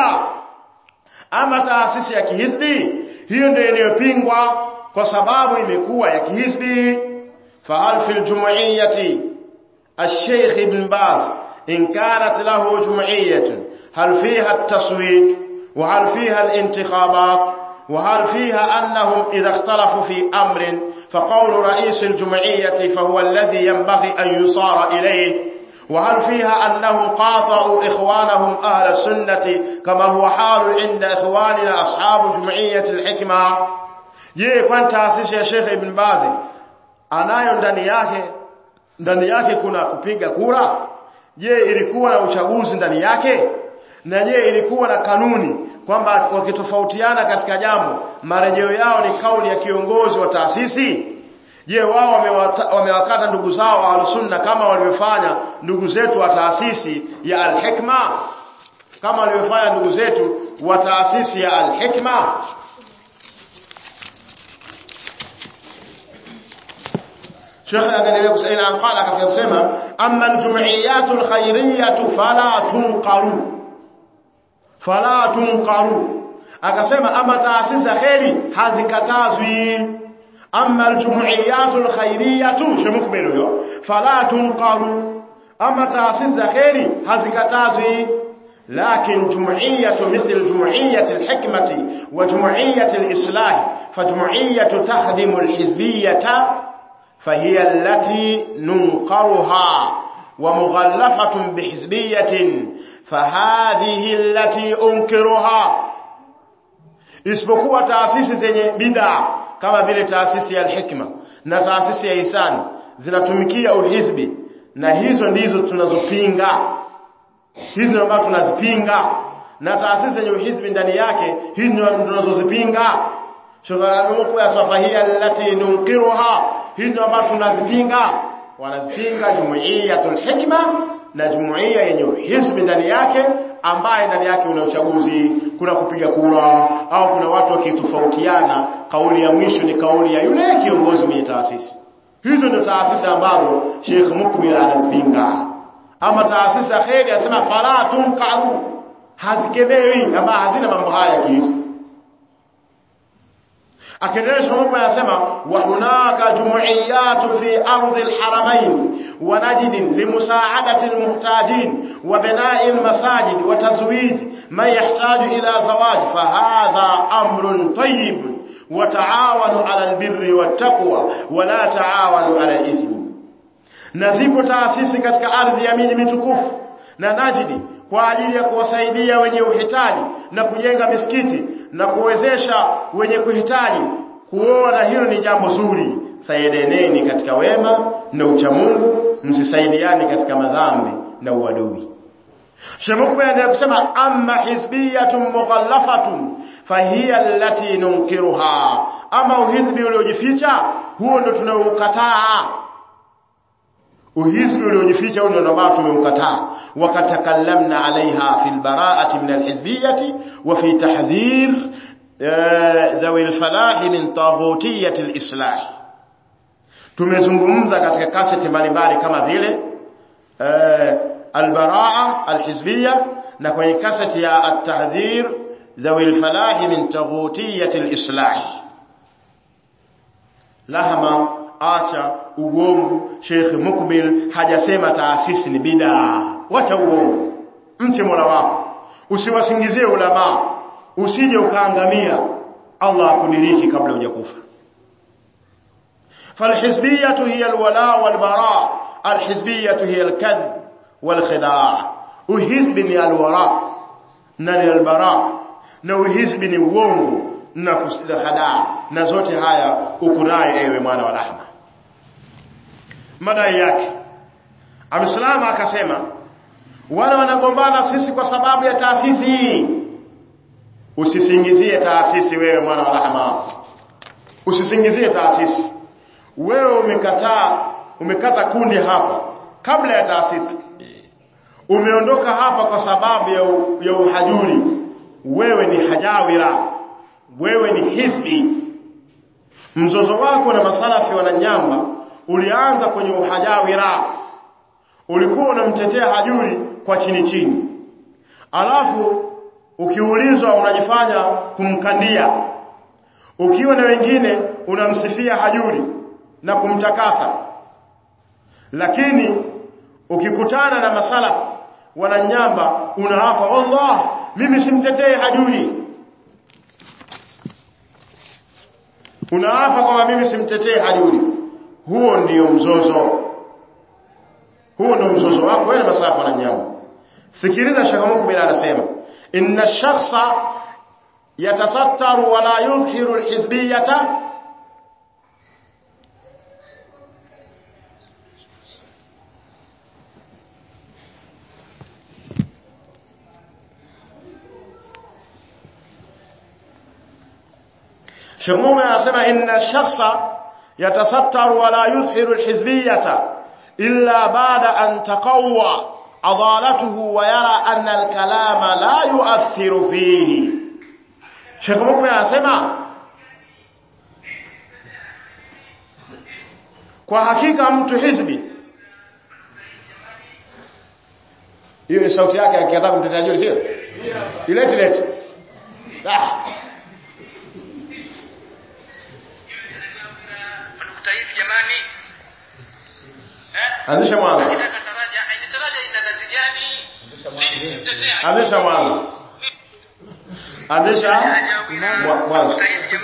أما تأسيس ya kihisbi hiyo ndio inayopingwa kwa sababu imekuwa ya kihisbi فهل في الجمعية الشيخ ابن باز إن كانت له جمعية هل فيها التصويت وهل فيها الانتخابات وهل فيها أنهم إذا اختلفوا في أمر فقول رئيس الجمعية فهو الذي ينبغي أن يصار إليه وهل فيها أنهم قاطعوا إخوانهم أهل السنة كما هو حال عند إخواننا أصحاب جمعية الحكمة je kwani taasisi ya Sheikh Ibn Baz anayo ndani yake ndani yake kuna kupiga kura je ilikuwa na uchaguzi ndani yake na je ilikuwa na kanuni kwamba wakitofautiana katika jambo marejeo yao ni kauli ya kiongozi wa taasisi je wao wamewakata ndugu zao ahlusunna kama walivyofanya ndugu zetu wa taasisi ya alhikma kama walivyofanya ndugu zetu wa taasisi ya alhikma Sheikh akaendelea kusema qala katika kusema amma aljum'iyatu alkhairiyatu fala tunqaru fala tunqaru akasema ama taasisi za kheri hazikatazwi amma aljum'iyatu alkhairiyatu shemukbelo yo fala tunqaru ama taasisi za kheri hazikatazwi لكن جمعية مثل جمعية الحكمة وجمعية الإصلاح فجمعية تخدم الحزبية فهي التي ننقرها ومغلفة بحزبية فهذه التي أنكرها isipokuwa taasisi zenye bid'a kama vile taasisi ya al-hikma na taasisi ya ihsan zinatumikia uhizbi na hizo ndizo tunazopinga hizi ndio ambazo tunazipinga na taasisi zenye uhizbi ndani yake hizi ndio tunazozipinga shughalanuku ya safahia allati nunkiruha hizi ndio ambazo tunazipinga wanazipinga jumuiyatul hikma na jumuiya yenye hizbi ndani yake ambaye ndani yake una uchaguzi kuna kupiga kura au kuna watu wakitofautiana kauli ya mwisho ni kauli ya yule kiongozi mwenye taasisi hizo ndio taasisi ambazo Sheikh Mukbil anazipinga ama taasisi ya kheri anasema fala tunqaru hazikemewi ama hazina mambo haya kihizo akiendelea Mungu anasema wa hunaka jumuiyatu fi ardhi alharamain wa najd limusaadati almuhtajin wa bina'i almasajid wa tazwij man yahtaju ila zawaj fahadha amrun tayyib wa ta'awanu 'ala albirri wattaqwa wa la ta'awanu 'ala alithmi na zipo taasisi katika ardhi ya miji mitukufu na Najidi kwa ajili ya kuwasaidia wenye uhitaji na kujenga misikiti na kuwezesha wenye kuhitaji kuona hilo ni jambo zuri saidianeni katika wema na uchamungu msisaidiane katika madhambi na uadui Shemukwe anaendelea kusema amma hizbiyatun mughallafatun fahiya allati nunkiruha, ama uhizbi uliojificha huo ndo tunaoukataa. Uhizbi uliojificha huo ndo ambao tumeukataa. Wakatakallamna alaiha fil bara'ati min alhizbiyati wa fi tahdhir dhawi alfalahi min taghutiyati alislah. Tumezungumza katika kaseti mbalimbali kama vile البراءة الحزبية نكون كاسة يا التحذير ذوي الفلاح من تغوتية الإصلاح لهما acha uongo Sheikh Mukbil hajasema taasisi ni bid'a wacha uongo mche Mola wako usiwasingizie ulama usije ukaangamia Allah akudiriki kabla hujakufa falhizbiyatu hiya alwala walbara alhizbiyatu hiya alkadhib والخداع uhizbi ni alwara na ni albara na uhizbi ni uongo na khadaa na zote haya ukunaye ewe mwana wa rahma madai yake amesalama akasema wale wanagombana sisi kwa sababu ya taasisi hii usisingizie taasisi wewe mwana wa rahma usisingizie taasisi wewe umekataa umekata kundi hapa kabla ya taasisi umeondoka hapa kwa sababu ya, u, ya uhajuri wewe ni hajawira wewe ni hisbi mzozo wako na masalafi wananyamba ulianza kwenye uhajawira ulikuwa unamtetea hajuri kwa chini chini alafu ukiulizwa unajifanya kumkandia ukiwa na wengine unamsifia hajuri na kumtakasa lakini ukikutana na masalafi wananyamba unaapa Allah mimi simtetee hajuri unaapa kwamba mimi simtetee hajuri huo ndio mzozo huo ndio mzozo wako wewe na masalafi wananyamba sikiliza Sheikh Mukbil anasema inna shakhsa yatasattaru wa la yudhhiru alhizbiyata Sheikh Mume anasema inna shakhsa yatasattaru wa la yudhhiru alhizbiyata illa ba'da an taqawwa adalatuhu wa yara anna alkalama la yu'athiru fihi Sheikh Mume anasema kwa hakika mtu hizbi hiyo ni sauti yake akitaka kumtetea juu sio ilete lete ah anzisha mwanzo anzisha mwanzo anzisha mwanzo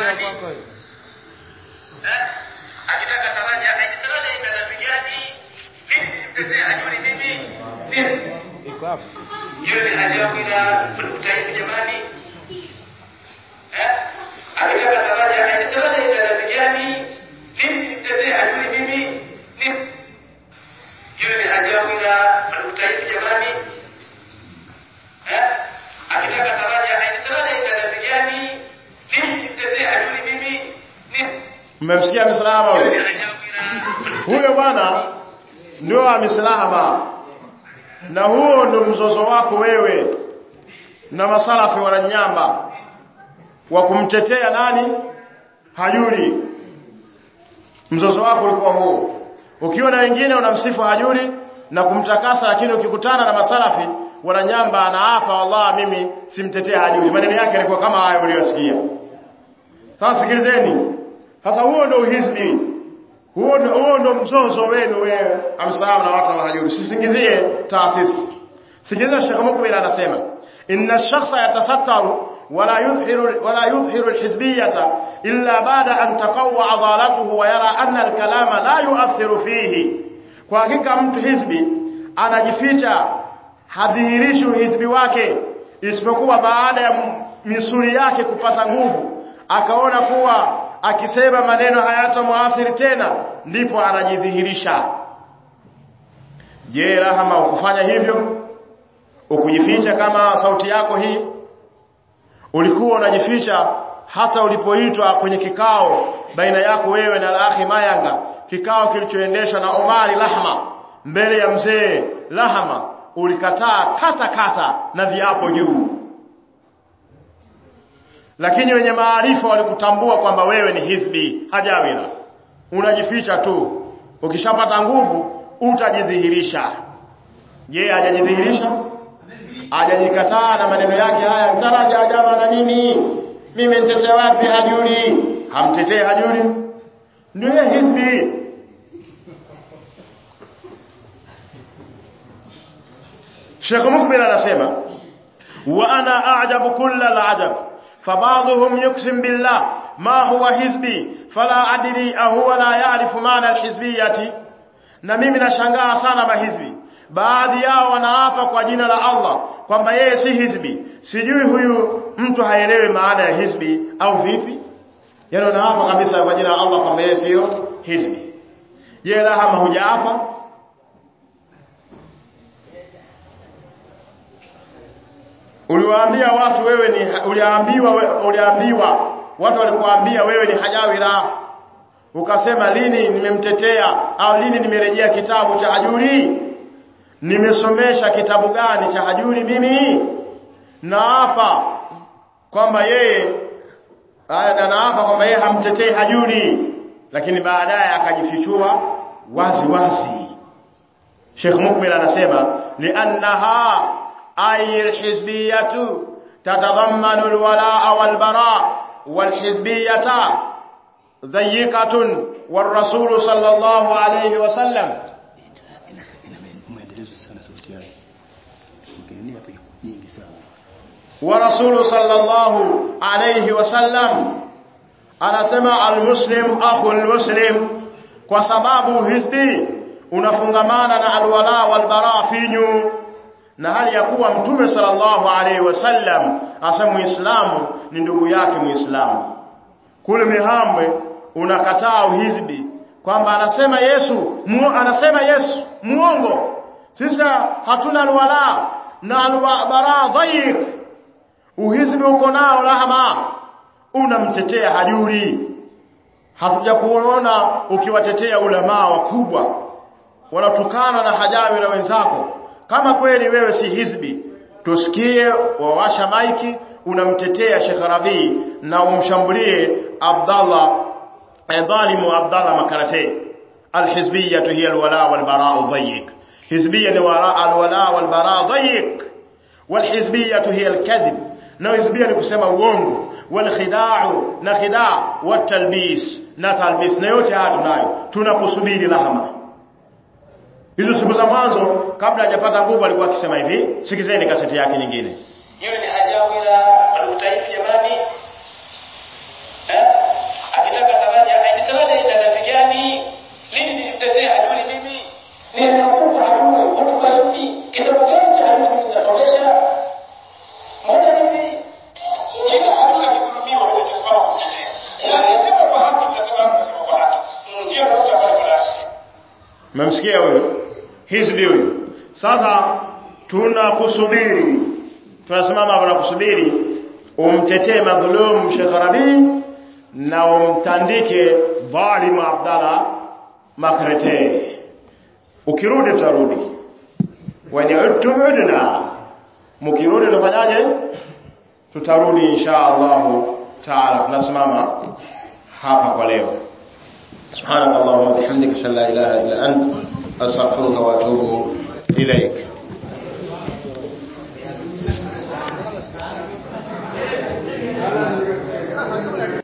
akitaka taraja aitaraja itanapigani vipi mtetea ajuri mimi nini iko hapo yule ni hajawila mtaifu jamani eh akitaka taraja aitaraja itanapigani vipi mtetea ajuri mimi nini yule ni hajawila mtaifu jamani eh akitaka taraja aitaraja itanapigani vipi mtetea ajuri mimi nini mmemsikia misalama huyo huyo bwana ndio amesalama na huo ndo mzozo wako wewe na masalafi wananyamba wa kumtetea nani hajuri mzozo wako ulikuwa huo ukiwa na wengine unamsifu hajuri na kumtakasa lakini ukikutana na masalafi wananyamba anaapa wallah mimi simtetea hajuri maneno yake yalikuwa kama hayo uliyosikia sasa sikilizeni sasa huo ndo uhizbi huo ndo huo ndo mzozo wenu wewe amsalamu na watu wa hajuri sisingizie taasisi sikiliza Sheikh Mukbil anasema inna shakhsa yatasattaru wala yudhhiru wala yudhhiru alhizbiyata illa ba'da an taqawwa adalatuhu wa yara anna alkalama la yu'athiru fihi kwa hakika mtu hizbi anajificha hadhihirishi uhizbi wake isipokuwa baada ya misuli yake kupata nguvu akaona kuwa akisema maneno hayatamuathiri tena ndipo anajidhihirisha je rahama ukufanya hivyo ukujificha kama sauti yako hii ulikuwa unajificha hata ulipoitwa kwenye kikao baina yako wewe na Al-Akhi Mayanga kikao kilichoendeshwa na Omari Lahma mbele ya mzee Lahma ulikataa kata kata na viapo juu lakini wenye maarifa walikutambua kwamba wewe ni hizbi hajawira unajificha tu ukishapata nguvu utajidhihirisha je hajajidhihirisha hajajikataa na maneno yake haya mtaraja ajama na nini mimi nitetee wapi hajuri hamtetee hajuri ndio hizbi Sheikh Mukbil anasema wa ana a'jabu kulla al'ajab فبعضهم يقسم بالله ما هو حزبي فلا أدري أهو لا يعرف معنى الحزبية na mimi nashangaa sana mahizbi baadhi yao wanaapa kwa jina la Allah kwamba yeye si hizbi sijui huyu mtu haelewi maana ya hizbi au vipi yani wanaapa kabisa kwa jina la Allah kwamba yeye sio hizbi je lahama hujaapa uliwaambia watu wewe ni uliambiwa uliambiwa watu walikuambia wewe ni hajawira ukasema lini nimemtetea au lini nimerejea kitabu cha hajuri nimesomesha kitabu gani cha hajuri mimi na hapa kwamba yeye na naapa kwamba yeye hamtetei hajuri lakini baadaye akajifichua wazi wazi Sheikh Mukbil anasema li'annaha أي الحزبية تتضمن الولاء والبراء والحزبية ضيقة والرسول صلى الله عليه وسلم ورسول صلى الله عليه وسلم anasema almuslim akhu almuslim kwa sababu hizbi unafungamana na alwala walbara finyu na hali ya kuwa mtume sallallahu alaihi wasallam asa muislamu ni ndugu yake muislamu kule mihambwe unakataa uhizbi kwamba anasema Yesu mu, anasema Yesu muongo sisi hatuna alwala na alwabara dhaik uhizbi uko nao rahma unamtetea hajuri hatuja kuona ukiwatetea ulamaa wakubwa wanatukana na hajawi na wenzako kama kweli wewe si hizbi tusikie wawasha maiki unamtetea Sheikh Rabi na umshambulie Abdallah dhalimu Abdallah Makarate alhizbiyya hiya alwala walbara dhayiq hizbiyya ni wala alwala walbara dhayiq walhizbiyya hiya alkadhib na hizbiyya ni kusema uongo walkhida'u na khida' watalbis na talbis na yote haya tunayo tunakusubiri lahama hizo siku za mwanzo kabla hajapata nguvu alikuwa akisema hivi sikizeni kaseti yake nyingine hiyo ni hajawira alutaifu jamani eh akitaka daraja aidaraja ina daraja gani lini nilimtetea adui mimi nimekupa adui hotuba hivi kitabu gani cha adui mimi nasomesha moja hivi kila adui akidhulumiwa wewe utasimama kumtetea na nisema kwa haki utasimama kusema kwa haki ndio ndio tutakalo mmemsikia huyo hizbi huyo sasa tunakusubiri tunasimama hapa na kusubiri umtetee madhulum Sheikh Rabi na umtandike dhalim Abdalla Makrete ukirudi tutarudi wa ni'udtum udna mkirudi tufanyaje tutarudi insha Allah taala tunasimama hapa kwa leo سبحانك اللهم وبحمدك اشهد ان لا اله الا انت استغفرك واتوب اليك